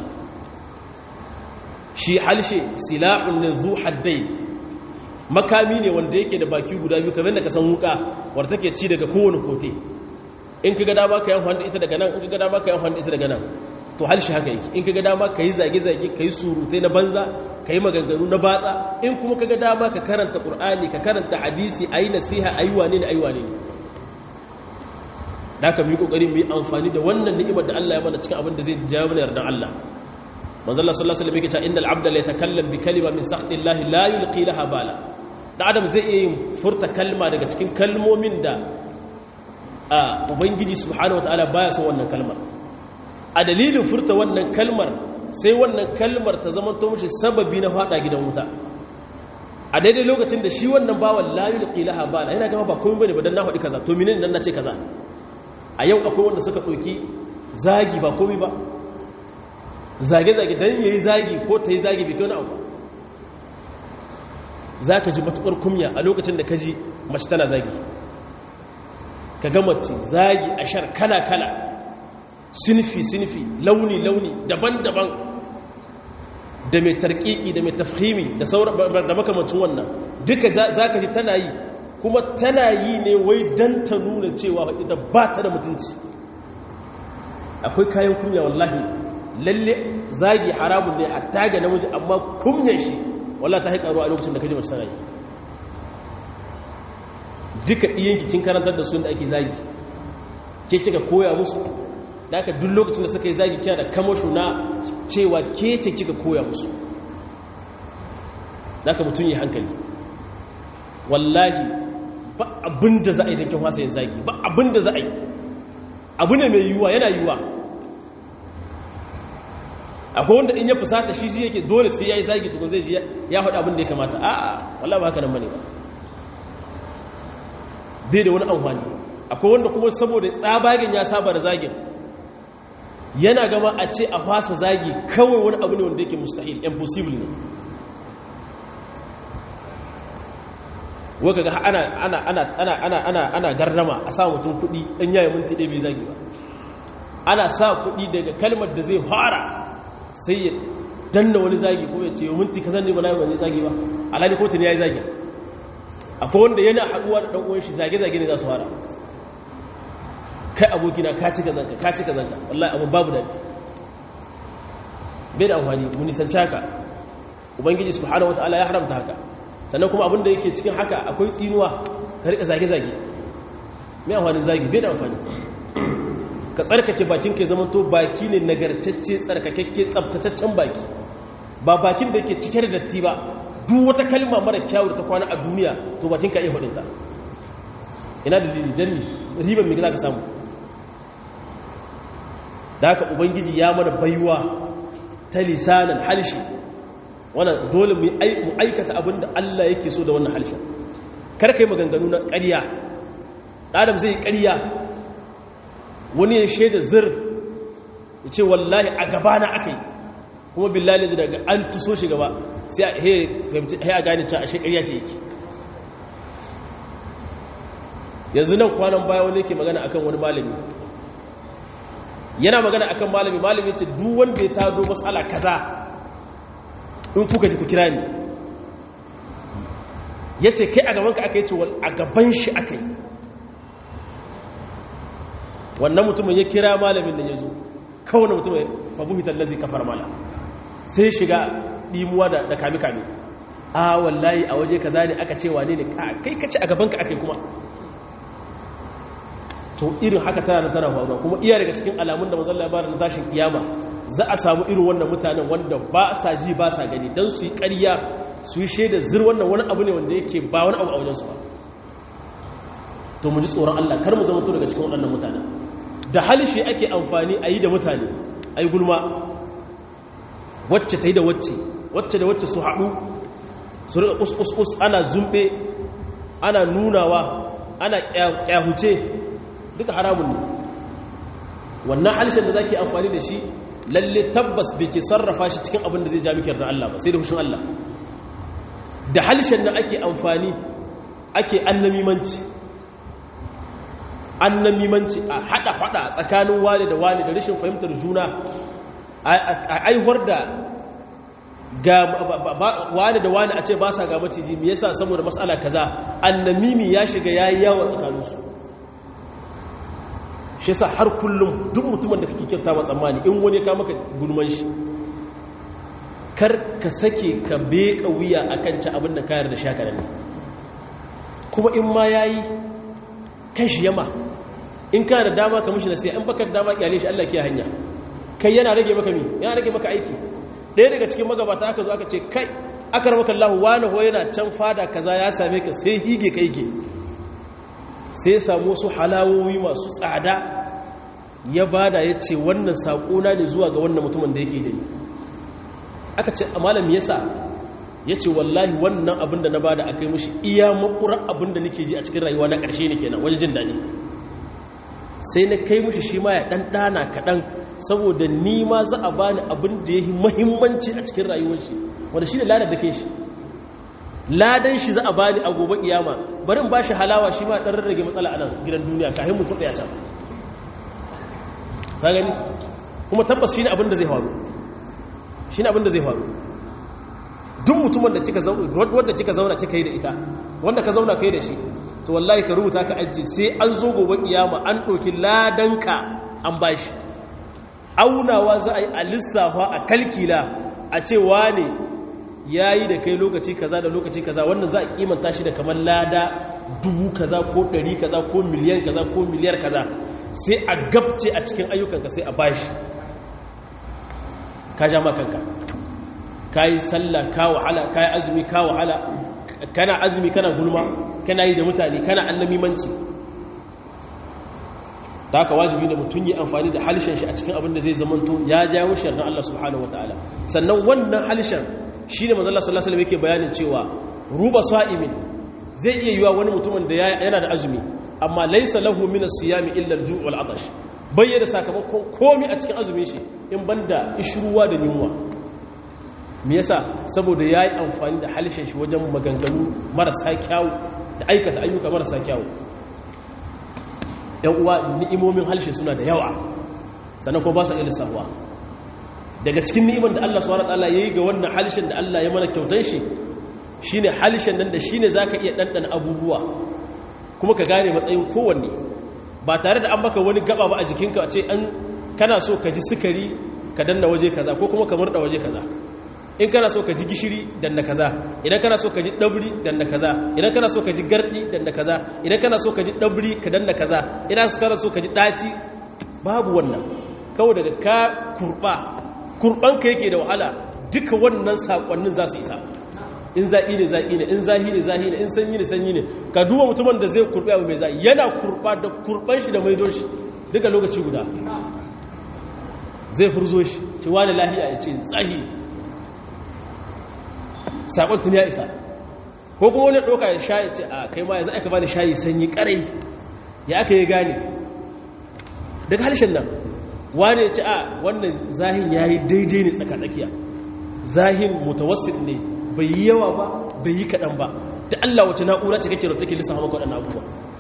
shi halshe sila'un ne zu haddai makami ne wanda yake da baki guda biyu kamar da ka san wuka wadda take ci daga kowane kote in ka ga dama ka yi amfani da ita daga nan in ka ga dama ka yi amfani da ita daga nan to halshe haka yake in ka ga dama ka yi zage-zage ka yi surutai na banza ka yi maganganu na batsa in kuma ka ga dama ka karanta ƙur'ani ka karanta hadisi a yi nasiha a yi wane ne a yi wane ne da aka mu yi ƙoƙari mu yi amfani da wannan ni'imar da Allah ya mana cikin abin da zai jawo mana yardan Allah manzo Allah sallallahu alaihi wasallam yake cewa innal abda la yatakallam bi kalima min sakhtillahi la yulqi laha bala da adam zai iya yin furta kalma daga cikin kalmomin da a ubangiji subhanahu wataala baya son wannan kalmar a dalilin furta wannan kalmar sai wannan kalmar ta zama to mishi sababi na fada gidan wuta a daidai lokacin da shi wannan bawan la yulqi laha bala yana gama ba komai bane ba dan na faɗi kaza to menene dan na ce kaza a yau akwai wanda suka ɗauki zagi ba komai ba zage-zage don ya yi zagi ko ta yi zagi bai kyau na abu za ka ji matuƙar kumya a lokacin da ka ji mace tana zagi ka ga mace zagi a shar kala-kala sinfi-sinfi launi-launi daban-daban da mai tarkiki da mai tafhimi da makamacin wannan duka za ka ji tana yi kuma tana yi ne wai don ta nuna cewa ita ba ta da mutunci akwai kayan kumya wallahi lalle zagi haramun ne hatta ga namiji amma kumyan shi wallahi ta haƙaru a lokacin da kaji mace tana yi duka iyanki kin karantar da su da ake zagi ke kika koya musu da aka duk lokacin da suka yi zagi kina da kamasho na cewa ke ce kika koya musu da aka mutum yi hankali wallahi ba abin da za a yi don kin wasa yin zagi ba abin da za a yi abu ne mai yiwuwa yana yiwuwa akwai wanda in ya fusata shi shi yake dole sai ya yi zagi tukun zai ji ya faɗi abin da ya kamata a'a wallah ba haka nan bane ba bai da wani amfani akwai wanda kuma saboda tsabagen ya saba da zagin yana gama a ce a fasa zagi kawai wani abu ne wanda yake mustahil impossible ne waka ga ana ana ana ana ana ana ana garrama a sa mutum kuɗi ɗan yayi minti ɗaya bai zagi ba ana sa kuɗi daga kalmar da zai fara sai ya danna wani zagi ko ya ce minti kazan ne ba na yi zagi ba alhali kotun ya yi zagi akwai wanda yana haɗuwa da ɗan'uwan shi zage-zage ne za su fara kai abokina ka ci kazanka ka ci kazanka wallahi abin babu daɗi bai da amfani mu nisanci haka ubangiji subhanahu wata'ala ya haramta haka sannan kuma abin da yake cikin haka akwai tsinuwa ka riƙa zage-zage mai amfanin zagi bai da amfani ka tsarkake bakin ka zama to baki ne nagartacce tsarkakakke tsabtataccen baki ba bakin da yake cike da datti ba duk wata kalma mara kyawur ta kwana a duniya to bakin ka iya hudunta ina da dan riban me za ka samu da haka ubangiji ya mana baiwa ta lisanan halshi wannan dole mu aikata abin da Allah yake so da wannan halshen kar kai maganganu na ƙarya adam zai ƙarya wani ya shaida zir ya ce wallahi a gabana aka yi kuma billahi da daga an tuso shi gaba sai a gane cewa ashe ƙarya ce yake yanzu nan kwanan baya wani yake magana akan wani malami yana magana akan malami malami ce duk wanda ya tado matsala kaza in kuka ji ku kira ni ya ce kai a gabanka aka yi ce a gaban shi aka yi wannan mutumin ya kira malamin nan ya zo kawai mutumin fabuhi tallazi kafar mala sai shiga ɗimuwa da kame-kame a wallahi a waje kaza ne aka ce wane ne kai kace a gabanka aka yi kuma to irin haka tana da tana faruwa kuma iya daga cikin alamun da mazalla ba na tashin kiyama za a samu irin wannan mutanen wanda ba sa ji ba sa gani don su yi ƙarya su yi shaida zir wannan wani abu ne wanda yake ba wani abu a wajensu ba to mu ji tsoron Allah kar mu zama to daga cikin waɗannan mutanen da halishe ake amfani a yi da mutane a yi gulma wacce ta yi da wacce wacce da wacce su haɗu su riƙa kus ana zumbe ana nunawa ana ƙyahuce duka haramun ne wannan halishin da za ke amfani da shi lalle tabbas bai ke sarrafa shi cikin abin da zai ja miki yarda Allah ba sai da hushin Allah da halishin da ake amfani ake annamimanci annamimanci a hada hada tsakanin wani da wani da rashin fahimtar juna a aihuwar da ga wani da wani a ce ba sa ga maciji me yasa saboda matsala kaza annamimi ya shiga yayi yawa tsakaninsu shi yasa har kullum duk mutumin da kake kyauta ba tsammani in wani ka maka gulman shi kar ka sake ka beka wuya akan ci abin da kayar da shakara ne kuma in ma yayi kan shi yama in ka da dama ka mushi na sai an baka da dama kyale shi Allah ke hanya kai yana rage maka mi yana rage maka aiki ɗaya daga cikin magabata aka zo aka ce kai aka rabaka Allah wani ho yana can fada kaza ya same ka sai hige kai ke sai samu su halawowi masu tsada ya bada ya ce wannan saƙona ne zuwa ga wannan mutumin da yake gani aka ce a malam yasa ya ce wallahi wannan abin da na bada a kai mushi iya makurar abin da nake ji a cikin rayuwa na ƙarshe ne kenan wajen jin daɗi sai na kai mushi shi ma ya ɗan ɗana kaɗan saboda ni ma za a bani abin da ya yi mahimmanci a cikin rayuwar shi wanda shi ne ladar da ke shi ladan shi za a bani a gobe kiyama barin ba shi halawa shi ma ɗan rarrage matsala a nan gidan duniya kafin mutum tsaya can ka gani kuma tabbas shi ne abin da zai faru shi ne abin da zai faru duk mutumin da kika zauna wanda kika zauna kika yi da ita wanda ka zauna kai da shi to wallahi ka rubuta ka ajiye sai an zo gobe kiyama an ɗauki ladanka an bashi aunawa za a yi a lissafa a kalkila a ce wane ya yi da kai lokaci kaza da lokaci kaza wannan za a kimanta shi da kamar lada dubu kaza ko ɗari kaza ko miliyan kaza ko miliyar kaza sai a gabce a cikin ayyukanka sai a bashi ka ja makanka ka yi sallah ka wahala ka yi azumi ka wahala kana azumi kana gulma kana yi da mutane kana annamimanci da haka wajibi da mutum yi amfani da halishan shi a cikin abin da zai zamanto ya jawo shi na Allah subhanahu wataala sannan wannan halishan shine manzo Allah sallallahu alaihi yake bayanin cewa ruba sa'imin zai iya yiwa wani mutumin da yana da azumi amma laysa lahu min as-siyami illa al-ju' wal 'atash bayyana sakamakon komai a cikin azumin shi in banda ishruwa da yunwa me yasa saboda yayi amfani da halishan shi wajen maganganu marasa kyawu da aikata ayyuka marasa kyawu yan uwa ni'imomin halshe suna da yawa sannan kuma ba sa iya lissafuwa daga cikin ni'imar da Allah subhanahu wataala yayi ga wannan halshen da Allah ya mana kyautar shi shine halshen nan da shine zaka iya dandana abubuwa kuma ka gane matsayin kowanne ba tare da an maka wani gaba ba a jikinka a ce an kana so ka ji sukari ka danna waje kaza ko kuma ka murda waje kaza in kana so ka ji gishiri danna kaza idan kana so ka ji dabri danna kaza idan kana so ka ji gardi danna kaza idan kana so ka ji dabri ka danna kaza idan kana so ka ji daci babu wannan kawai daga ka kurba kurban ka yake da wahala duka wannan sakonnin za su isa in zaƙi ne zaƙi ne in zahi ne zahi ne in sanyi ne sanyi ne ka duba mutumin da zai kurɓi abu mai zaƙi yana kurɓa da kurɓan shi da maido shi duka lokaci guda zai furzo shi ce wani lahiya ya ce zahi saƙon tun ya isa ko kuma wani ɗauka ya sha ya ce a kai ma ya za aka bani shayi sanyi ƙarai ya aka yi gane daga harshen nan wani ya ce a wannan zahin ya yi daidai ne tsakanakiya zahin mutawassil ne bai yi yawa ba bai yi kaɗan ba da Allah wace na'ura ce kake da take lissafa maka waɗannan abubuwa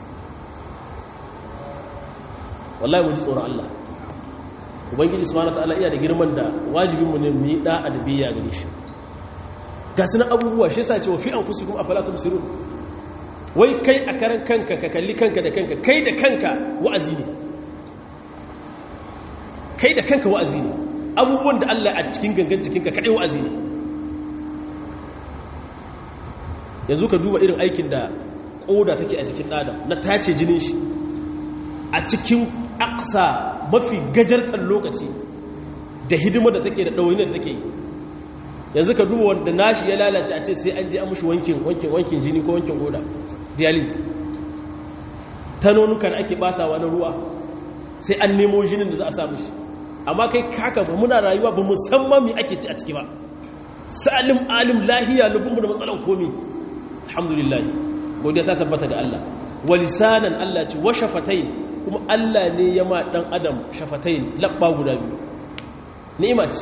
wallahi mu ji tsoron Allah ubangiji subhanahu wataala iya da girman da wajibin mu ne mu yi da'a da biyayya gare shi ga sunan abubuwa shi yasa ce wa fi anfusikum afala tubsirun wai kai a karan kanka ka kalli kanka da kanka kai da kanka wa'azi ne kai da kanka wa'azi ne abubuwan da Allah a cikin gangan jikinka kadai wa'azi ne yanzu ka duba irin aikin da koda take a jikin adam na tace jinin shi a cikin aksa mafi gajartar lokaci da hidima da take da ɗawaini da take yi yanzu ka duba wanda nashi ya lalace a ce sai an je an mushi wankin wankin wankin jini ko wankin koda dialysis tanonukan ake batawa na ruwa sai an nemo jinin da za a sa mushi amma kai kaka ba muna rayuwa ba musamman mi ake ci a ciki ba salim alim lahiya lubunmu da matsalan komi alhamdulillah godiya ta tabbata ga Allah walisanan Allah ce wa shafatain kuma Allah ne ya ma dan adam shafatain labba guda biyu ni'ima ce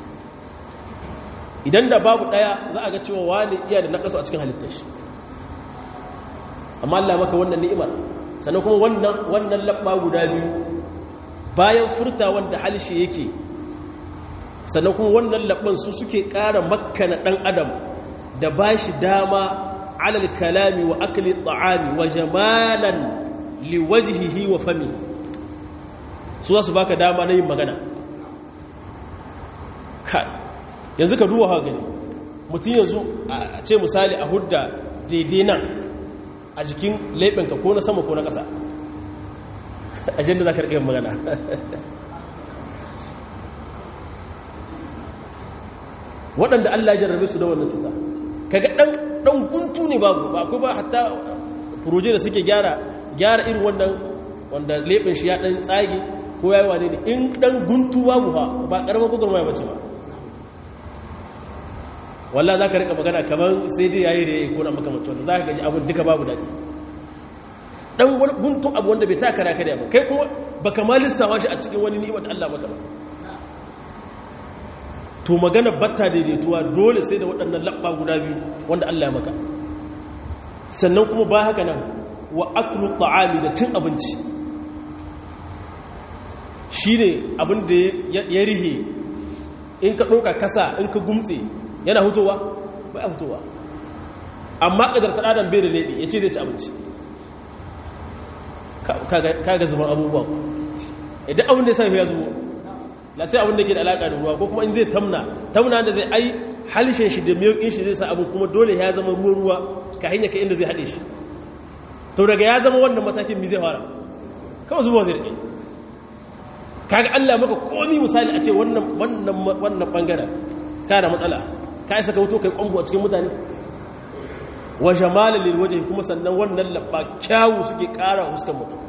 idan da babu daya za a ga cewa wani iya da nakasu a cikin halittar shi amma Allah maka wannan ni'imar sannan kuma wannan wannan labba guda biyu bayan furta wanda halshe yake sannan kuma wannan labban su suke ƙara makkana dan adam da bashi dama alal kalami wa akli ta'ami wa jamalan liwajhihi wa fami su za su baka dama na yin magana kai yanzu ka duwa haka gani mutum yanzu a ce misali a hudda daidai nan a jikin laifinka ko na sama ko na ƙasa ajiyar da za ka riƙe magana waɗanda Allah ya jarrabe su da wannan cuta kaga ɗan ɗan guntu ne babu ba akwai ba hatta furoje da suke gyara gyara irin wannan wanda leɓin shi ya ɗan tsage ko ya yi wane ne in ɗan guntu babu ha ba ƙaramin gwagwarmaya bace ba walla za ka riƙa magana kamar sai dai yayi da ya yi kona makamacin wanda za ka gaji abin duka babu daɗi ɗan guntun abu wanda bai taka raka da ba kai kuma ba ka ma lissawa shi a cikin wani ni'imar da Allah maka ba to magana batta daidaituwa dole sai da waɗannan laɓa guda biyu wanda Allah ya maka sannan kuma ba haka nan wa aklu ta'ami da cin abinci shine abin da ya rihe in ka ɗauka kasa in ka gumtse yana hutowa ba ya hutowa amma ƙadar ta ɗadan bai da laiɓi ya ce zai ci abinci kaga zuban abubuwan idan abin da ya sami ya zubo la sai abin da ke da alaƙa da ruwa ko kuma in zai tamna tamna da zai ai halishin shi da miyokin shi zai sa abin kuma dole ya zama ruwa ruwa ka hanyar ka inda zai haɗe shi to daga ya zama wannan matakin mi zai fara kawai zuwa zai rike kaga Allah maka komi misali a ce wannan wannan wannan bangaren ka da matsala ka isa ka wuto kai kwambo a cikin mutane wa jamalin lil wajhi kuma sannan wannan labba kyawu suke ƙara huskar mutum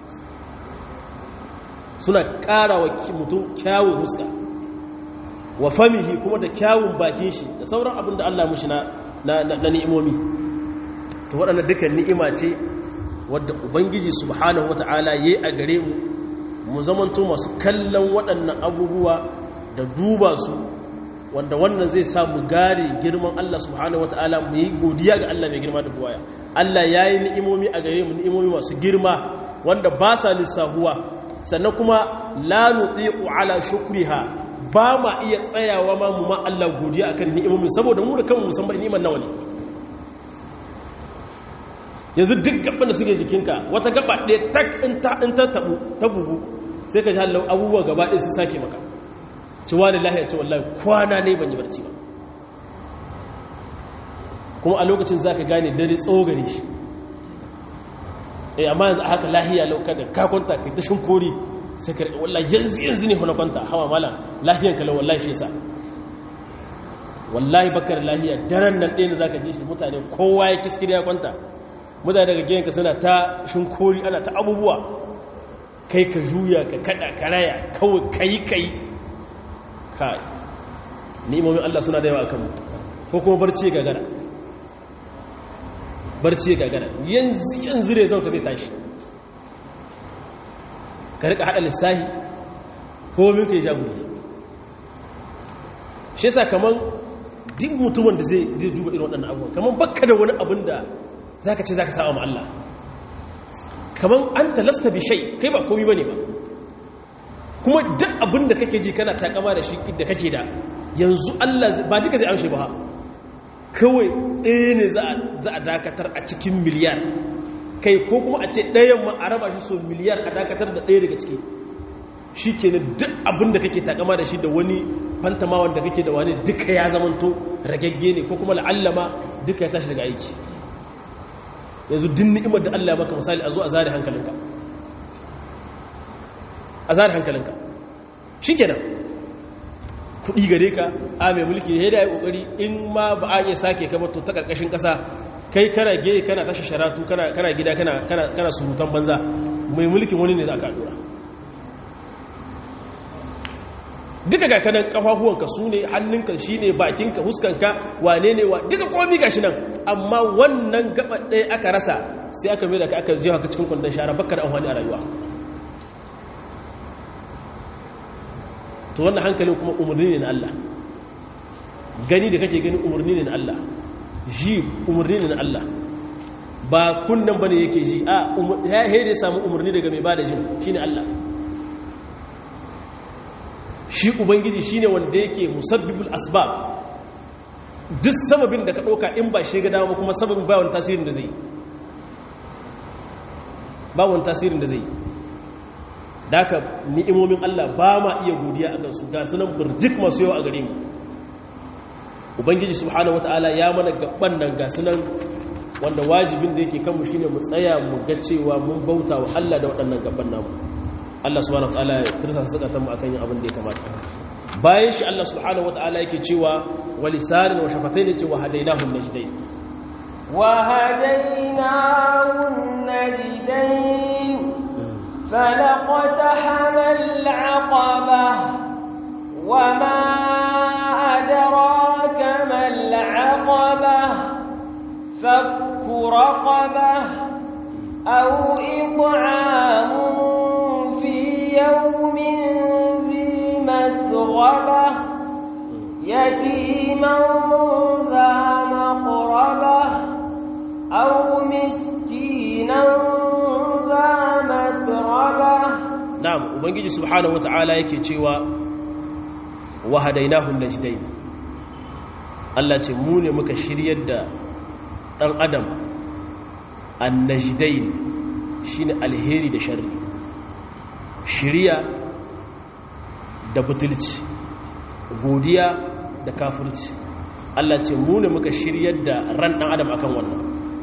suna ƙara wa mutum kyawun huska wa famihi kuma da kyawun bakin shi da sauran abin da Allah mushi na ni'imomi to waɗanda dukkan ni'ima ce wadda ubangiji subhanahu wata'ala ya yi a gare mu mu zamanto masu kallon waɗannan abubuwa da duba su wanda wannan zai sa mu gare girman Allah subhanahu wata'ala mu yi godiya ga Allah mai girma da buwaya Allah ya yi ni'imomi a gare mu ni'imomi masu girma wanda ba sa lissahuwa sannan kuma la nutiqu ala shukriha ba ma iya tsayawa ma mu ma Allah godiya akan ni'imomin saboda mu da kanmu musamman ni'imar nawa ne yanzu duk gaban da suke jikinka wata gaba ɗaya tak in ta in ta tabu ta bugu sai ka ji Allah abubuwa gaba ɗaya su sake maka ci wani lahiya ce wallahi kwana ne ban yi barci ba kuma a lokacin zaka gane dare tsawo gare shi eh amma yanzu haka lahiya lauka da ka kwanta kai tashin kori sai ka wallahi yanzu yanzu ne na kwanta hawa mala lahiyan ka wallahi shi yasa wallahi bakar lahiya daren nan ɗaya ne zaka ji shi mutane kowa ya kiskiri ya kwanta mutane daga gidanka suna ta shinkori ana ta abubuwa kai ka juya ka kada ka raya kawai kai kai kai ni'imomin Allah suna da yawa akan mu ko kuma barci gagara barci gagara yanzu yanzu ne zauta zai tashi ka rika hada lissahi ko min ka yi jaguri shi yasa kaman duk mutumin da zai duba irin waɗannan abubuwan kaman bakka da wani abin da zaka ce zaka sa ma Allah kaman an talasta bi shay kai ba komai bane ba kuma duk abin da kake ji kana takama da shi da kake da yanzu Allah ba duka zai amshe ba kawai ɗaya ne za a dakatar a cikin miliyar kai ko kuma a ce ɗayan ma a raba shi so miliyar a dakatar da ɗaya daga ciki shi ke duk abin da kake takama da shi da wani fantamawan da kake da wani duka ya zamanto ragagge ne ko kuma la'allama duka ya tashi daga aiki yanzu din ni'imar da Allah maka misali a zo a zare hankalinka a zare hankalinka shi kenan kuɗi gare ka a mai mulki ya da ya ƙoƙari in ma ba a iya sake kama to ta ƙarƙashin ƙasa kai kana ge kana tashi sharatu kana gida kana surutan banza mai mulkin wani ne za ka dora duka ga kanan kafafuwanka su ne hannunka shi ne bakinka huskanka wane ne wa duka komi gashi nan amma wannan gaba ɗaya aka rasa sai aka mai da ka aka jewa ka cikin kwandon shara bakar amfani a rayuwa to wannan hankalin kuma umarni ne na Allah gani da kake gani umarni ne na Allah ji umarni ne na Allah ba kunnan bane yake ji a ya ya samu umarni daga mai bada jin shine Allah shi ubangiji shine wanda yake musabbibul asbab duk sababin da ka ɗauka in ba shi ga dama kuma sababin ba wani tasirin da zai ba wani tasirin da zai daga ni'imomin Allah ba ma iya godiya akan su ga sunan burjik masu yawa a gare mu ubangiji subhanahu wataala ya mana gaban nan ga sunan wanda wajibin da yake kanmu shine mu tsaya mu ga cewa mun bauta wa Allah da waɗannan gaban namu Allah subhanahu wataala ya tursa sakatan mu akan yin abin da ya kamata bayan shi Allah subhanahu wataala yake cewa walisanin wa shafatayn ce wa hadainahu najdain wa hadainahu najdain فلقتحم العقبة وما أدراك ما العقبة فك رقبة أو إطعام في يوم ذي مسغبة يتيما ذا مقربة أو مسكينا ذا متربة na'am ubangiji subhanahu wata'ala yake cewa wa hadainahum najdain Allah ce mu ne muka shiryar da dan adam annajdain shine alheri da sharri shiriya da butulci godiya da kafirci Allah ce mu ne muka shiryar da ran dan adam akan wannan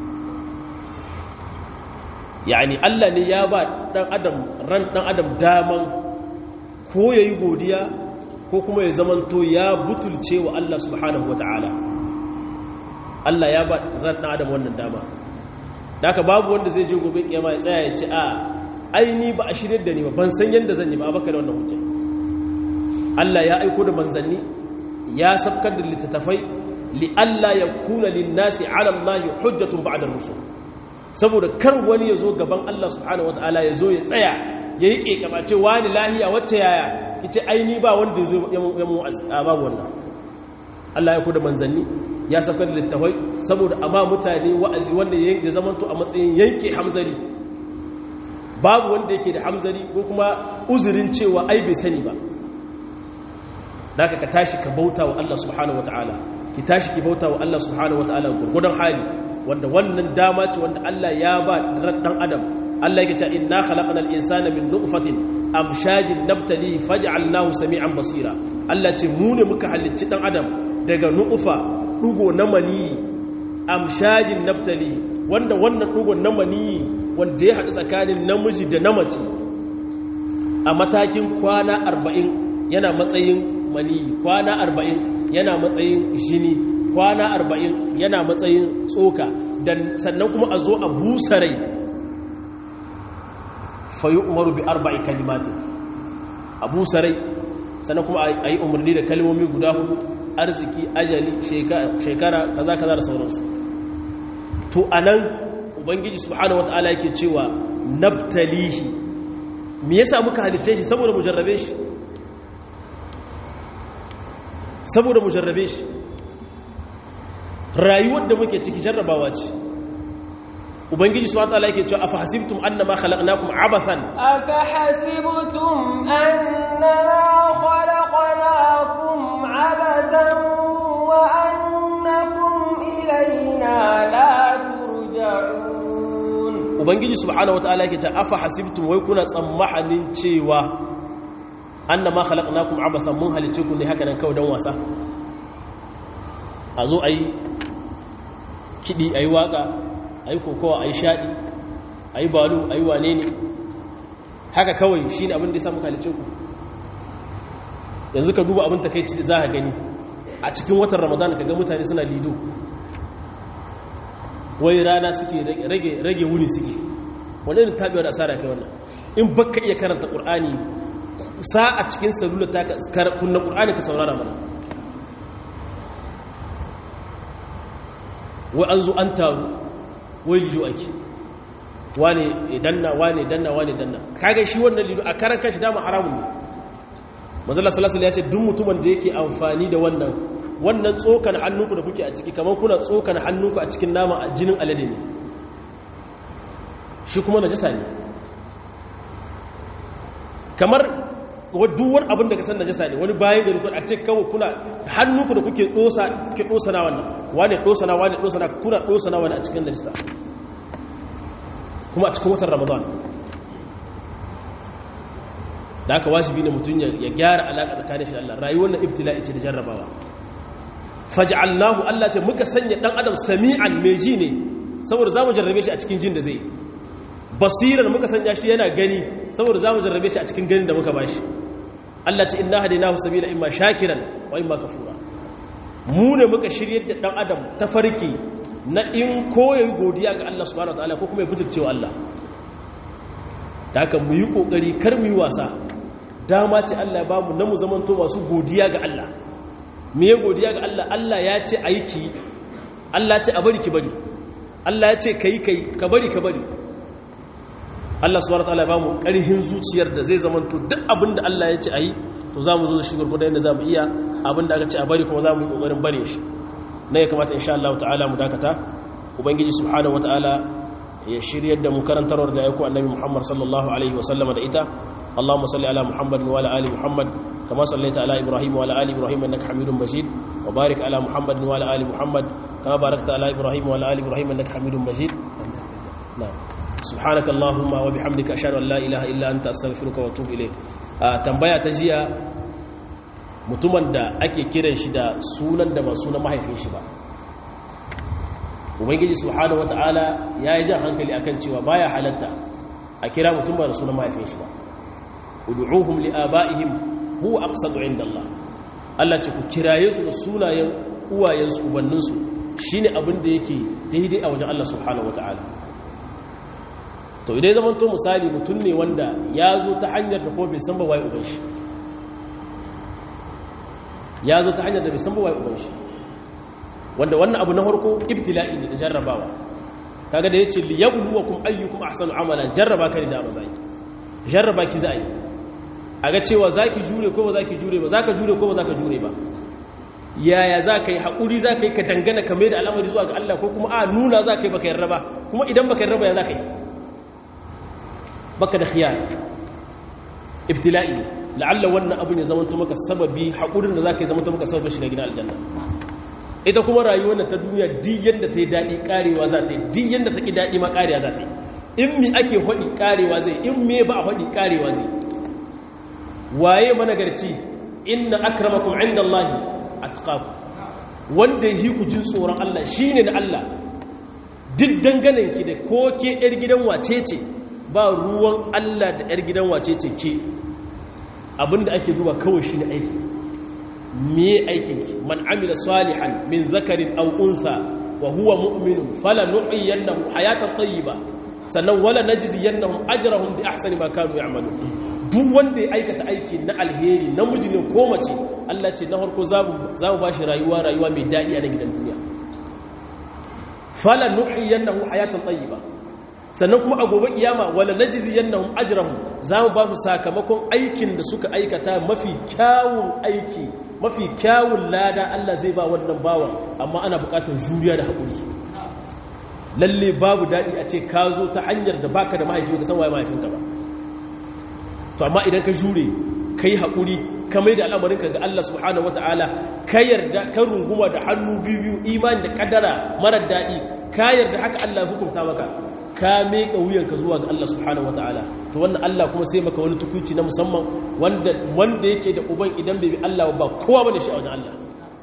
yani Allah ne ya ba dan adam ran dan adam daman ko yayi godiya ko kuma ya zamanto ya butulce wa Allah subhanahu wataala Allah ya ba ran dan adam wannan dama haka babu wanda zai je gobe kiyama ya tsaya ya ce a aini ba a shirye da ni ba ban san yanda zan yi ba baka da wannan hujja Allah ya aiko da manzanni ya sabkar da littattafai li alla yakuna lin-nasi 'ala Allah hujjatun ba'da ar-rusul saboda kar wani ya zo gaban Allah subhanahu wata'ala ya zo ya tsaya ya yi ƙeƙama ce wani lahiya wacce yaya ki ce aini ba wanda ya zo ya mu a babu wannan Allah ya kuda manzanni ya saukar da littafai saboda amma mutane wa'azi wanda ya zamanto a matsayin yanke hamzari babu wanda yake da hamzari ko kuma uzurin cewa ai bai sani ba da ka tashi ka bauta wa Allah subhanahu wata'ala ki tashi ki bauta wa Allah subhanahu wata'ala gurgudan hali wanda wannan dama ce wanda Allah ya ba dan adam Allah yake cewa inna khalaqnal insana min nutfatin amshajin nabtali faj'alnahu sami'an basira Allah ce mu ne muka halicci dan adam daga nutfa dugo na mani amshajin nabtali wanda wannan dugo na mani wanda ya haɗu tsakanin namiji da namace a matakin kwana 40 yana matsayin mani kwana 40 yana matsayin jini kwana arba'in yana matsayin tsoka sannan kuma a zo a busa rai fayi umaru bi arba'i kalimatin a busa rai sannan kuma a yi umarni da kalmomi guda hudu arziki ajali shekara kaza kaza da sauransu to anan ubangiji subhanahu wata'ala yake cewa nabtalihi me yasa muka halice shi saboda mu jarrabe shi saboda mu jarrabe shi rayuwar da muke ciki jarrabawa ce ubangiji subhanahu wata'ala yake cewa afa hasibtum annama khalaqnakum abathan afa hasibtum annama khalaqnakum abathan wa annakum ilayna la turja'un ubangiji subhanahu wata'ala yake cewa afa hasibtum wai kuna tsammanin cewa annama khalaqnakum abathan mun halice ku ne haka nan kawai dan wasa a zo ayi kidi ayi waka a yi kokowa a yi shaɗi a yi balu a yi wane ne haka kawai shi ne abin da ya samu kalice ku yanzu ka duba abin takaici da za a gani a cikin watan ramadan ka ga mutane suna lido wai rana suke rage wuni suke wani irin taɓewa da asara kai wannan in baka iya karanta ƙur'ani sa a cikin salula ta kunna ƙur'ani ka saurara mana wai an zo an taru wai lido ake wane danna wane danna wane danna kaga shi wannan lido a karan kashi dama haramun ne manzala salasala ya ce duk mutumin da yake amfani da wannan wannan tsokan hannunku da kuke a ciki kamar kuna tsokan hannunku a cikin nama a jinin alade ne shi kuma najisa ne kamar duwar abin da ka san najisa ne wani bayan gari a ce kawai kuna hannunku da kuke dosa kuke dosa na wannan wane dosa na wane dosa na kuna dosa na wani a cikin najisa kuma a cikin watan ramadan da aka wajibi ne mutum ya gyara alaƙa tsakanin shi Allah rayuwar na ibtila'i ce da jarrabawa faj'alnahu Allah ce muka sanya dan adam sami'an mai ji ne saboda zamu jarrabe shi a cikin jin da zai basiran muka sanya shi yana gani saboda zamu jarrabe shi a cikin ganin da muka bashi Allah ce inna hadaynahu sabila imma shakiran wa imma kafura mu ne muka shiryar da dan adam ta farki na in koyi godiya ga Allah subhanahu wataala ko kuma ya fitircewa Allah da haka mu yi kokari kar mu yi wasa dama ce Allah ba mu na mu zamanto masu godiya ga Allah me ya godiya ga Allah Allah ya ce aiki Allah ce a bari ki bari Allah ya ce kai kai ka bari ka bari Allah subhanahu wataala ba mu ƙarhin zuciyar da zai zamanto duk abin da Allah ya ce ayi to za mu zo da shi gurgurda yadda za mu iya abin da aka ce a bari kuma za mu yi ƙoƙarin bare shi na ya kamata insha Allah ta'ala mu dakata ubangiji subhanahu wataala ya shiryar da mu karantarwar da ya ku annabi Muhammad sallallahu alaihi wa sallama da ita اللهم صل على محمد وعلى ال محمد كما صليت على ابراهيم وعلى ال ابراهيم انك حميد مجيد وبارك على محمد وعلى ال محمد كما باركت على ابراهيم وعلى ال ابراهيم انك حميد مجيد نعم سبحانك اللهم وبحمدك اشهد ان لا اله الا انت استغفرك واتوب اليك tambaya ta jiya mutumin da ake kiran shi da sunan da ba sunan mahaifin shi ba ubangiji subhanahu wataala ya yi jan hankali akan cewa baya halatta a kira mutum ba da sunan mahaifin shi ba ud'uhum li'aba'ihim huwa aqsadu 'inda Allah Allah ce ku kiraye su da sunayen uwayensu ubanninsu shine abin da yake daidai a wajen Allah subhanahu wataala to idan zaman to misali mutum ne wanda ya zo ta hanyar da ko bai san ba waye uban shi ya zo ta hanyar da bai san ba waye uban shi wanda wannan abu na farko ibtila'i ne da jarrabawa kaga da yace liyabluwakum ayyukum ahsanu amala jarraba ka ne da bazai jarraba ki za a yi a ga cewa za ki jure ko ba za ki jure ba za ka jure ko ba za ka jure ba yaya za ka yi haƙuri za ka yi ka dangana ka mai da al'amari zuwa ga Allah ko kuma a nuna za ka yi baka yarda ba kuma idan baka yarda ba ya za ka yi baka da khiyar ibtila'i ne la'alla wannan abin ya zama maka sababi haƙurin da za ka yi zama maka sababin shiga gidan aljanna ita kuma rayuwar da ta duniya duk yadda ta yi daɗi ƙarewa za ta yi duk yadda ta ƙi daɗi ma ƙarewa za ta yi in mi ake haɗi ƙarewa zai in me ba a haɗi ƙarewa zai waye managarci inna akramakum indallahi atqakum wanda yi ku jin tsoron Allah shine na Allah duk danganen ki da ko ke yar gidan wace ce ba ruwan Allah da yar gidan wace ce ke abinda ake zuwa kawai shine aiki me aikin ki man amila salihan min zakarin aw unsa wa huwa mu'minun falanuhyiyannahu hayatan tayyiba sannan wala najziyannahum ajrahum bi ahsani ma kanu ya'malun duk wanda ya aikata aiki na alheri namiji ne ko mace Allah ce na harko za mu ba shi rayuwa rayuwa mai daɗi a na gidan duniya fala nuhiyannahu hayatan tayyiba sannan kuma a gobe kiyama wala najziyannahum ajrahum za mu ba su sakamakon aikin da suka aikata mafi kyawun aiki mafi kyawun lada Allah zai ba wannan bawan amma ana buƙatar juriya da haƙuri lalle babu daɗi a ce ka zo ta hanyar da baka da mahaifi ka san waye mahaifinka ba to amma idan ka jure ka yi haƙuri ka mai da al'amarinka ga Allah subhanahu wata'ala ka yarda ka runguma da hannu biyu imani da kadara marar daɗi ka yarda haka Allah hukunta maka ka meka wuyanka zuwa ga Allah subhanahu wata'ala to wannan Allah kuma sai maka wani tukuci na musamman wanda wanda yake da uban idan bai bi Allah ba kowa bane shi a wajen Allah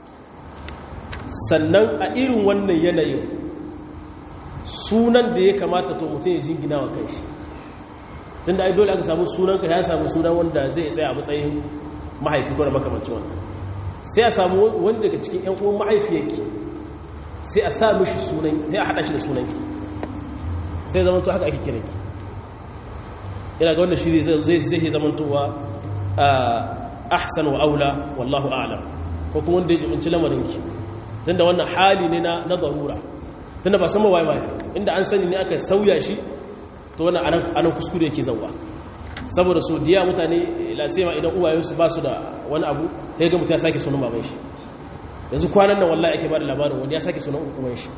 sannan a irin wannan yanayin sunan da ya kamata to mutum ya jingina wa kanshi tun da ai dole aka samu sunanka ya samu sunan wanda zai tsaya a matsayin mahaifi ko da makamancin wannan sai a samu wanda daga cikin yan uwan mahaifiyarki sai a sa mishi sunan sai a hada shi da sunanki sai zaman to haka ake kiranki yana ga wannan shiri zai zai zaman towa ahsan wa aula wallahu a'lam ko kuma wanda ya jibinci lamarinki tunda wannan hali ne na na darura tunda ba san mawaye mahaifi inda an sani ne aka sauya shi to wannan anan anan kuskure yake zawwa saboda so diya mutane lasema idan uwayensu ba su da wani abu sai ga mutum ya sake sunan baban shi yanzu kwanan nan wallahi ake bada labarin wani ya sake sunan uban shi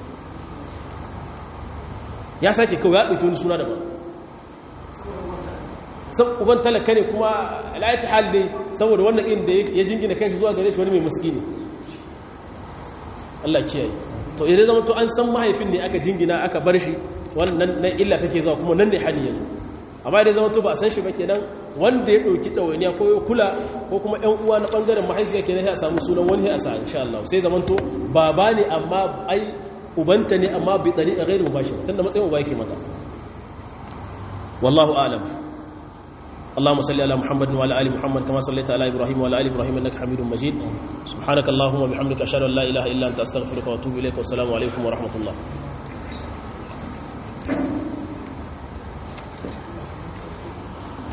ya sake kawai ya ɗauki wani suna daban sab uban talaka ne kuma al'ayati hal dai saboda wannan inda ya jingina kanshi zuwa gare shi wani mai miskini Allah kiyaye to idan zama to an san mahaifin ne aka jingina aka bar shi wannan na illa take zuwa kuma nan ne hali yazo amma idan zama to ba a san shi ba kenan wanda ya dauki dawainiya ko ya kula ko kuma ƴan uwa na bangaren mahaifiya kenan sai a samu sunan wani sai a sa insha Allah sai zaman to baba ne amma ai ubanta ne amma bi tariqa ghairu mubashir tunda matsayin uba yake mata wallahu a'lam اللهم صل على محمد وعلى ال محمد كما صليت على ابراهيم وعلى ال ابراهيم انك حميد مجيد سبحانك اللهم وبحمدك اشهد ان لا اله الا انت استغفرك واتوب اليك والسلام عليكم ورحمه الله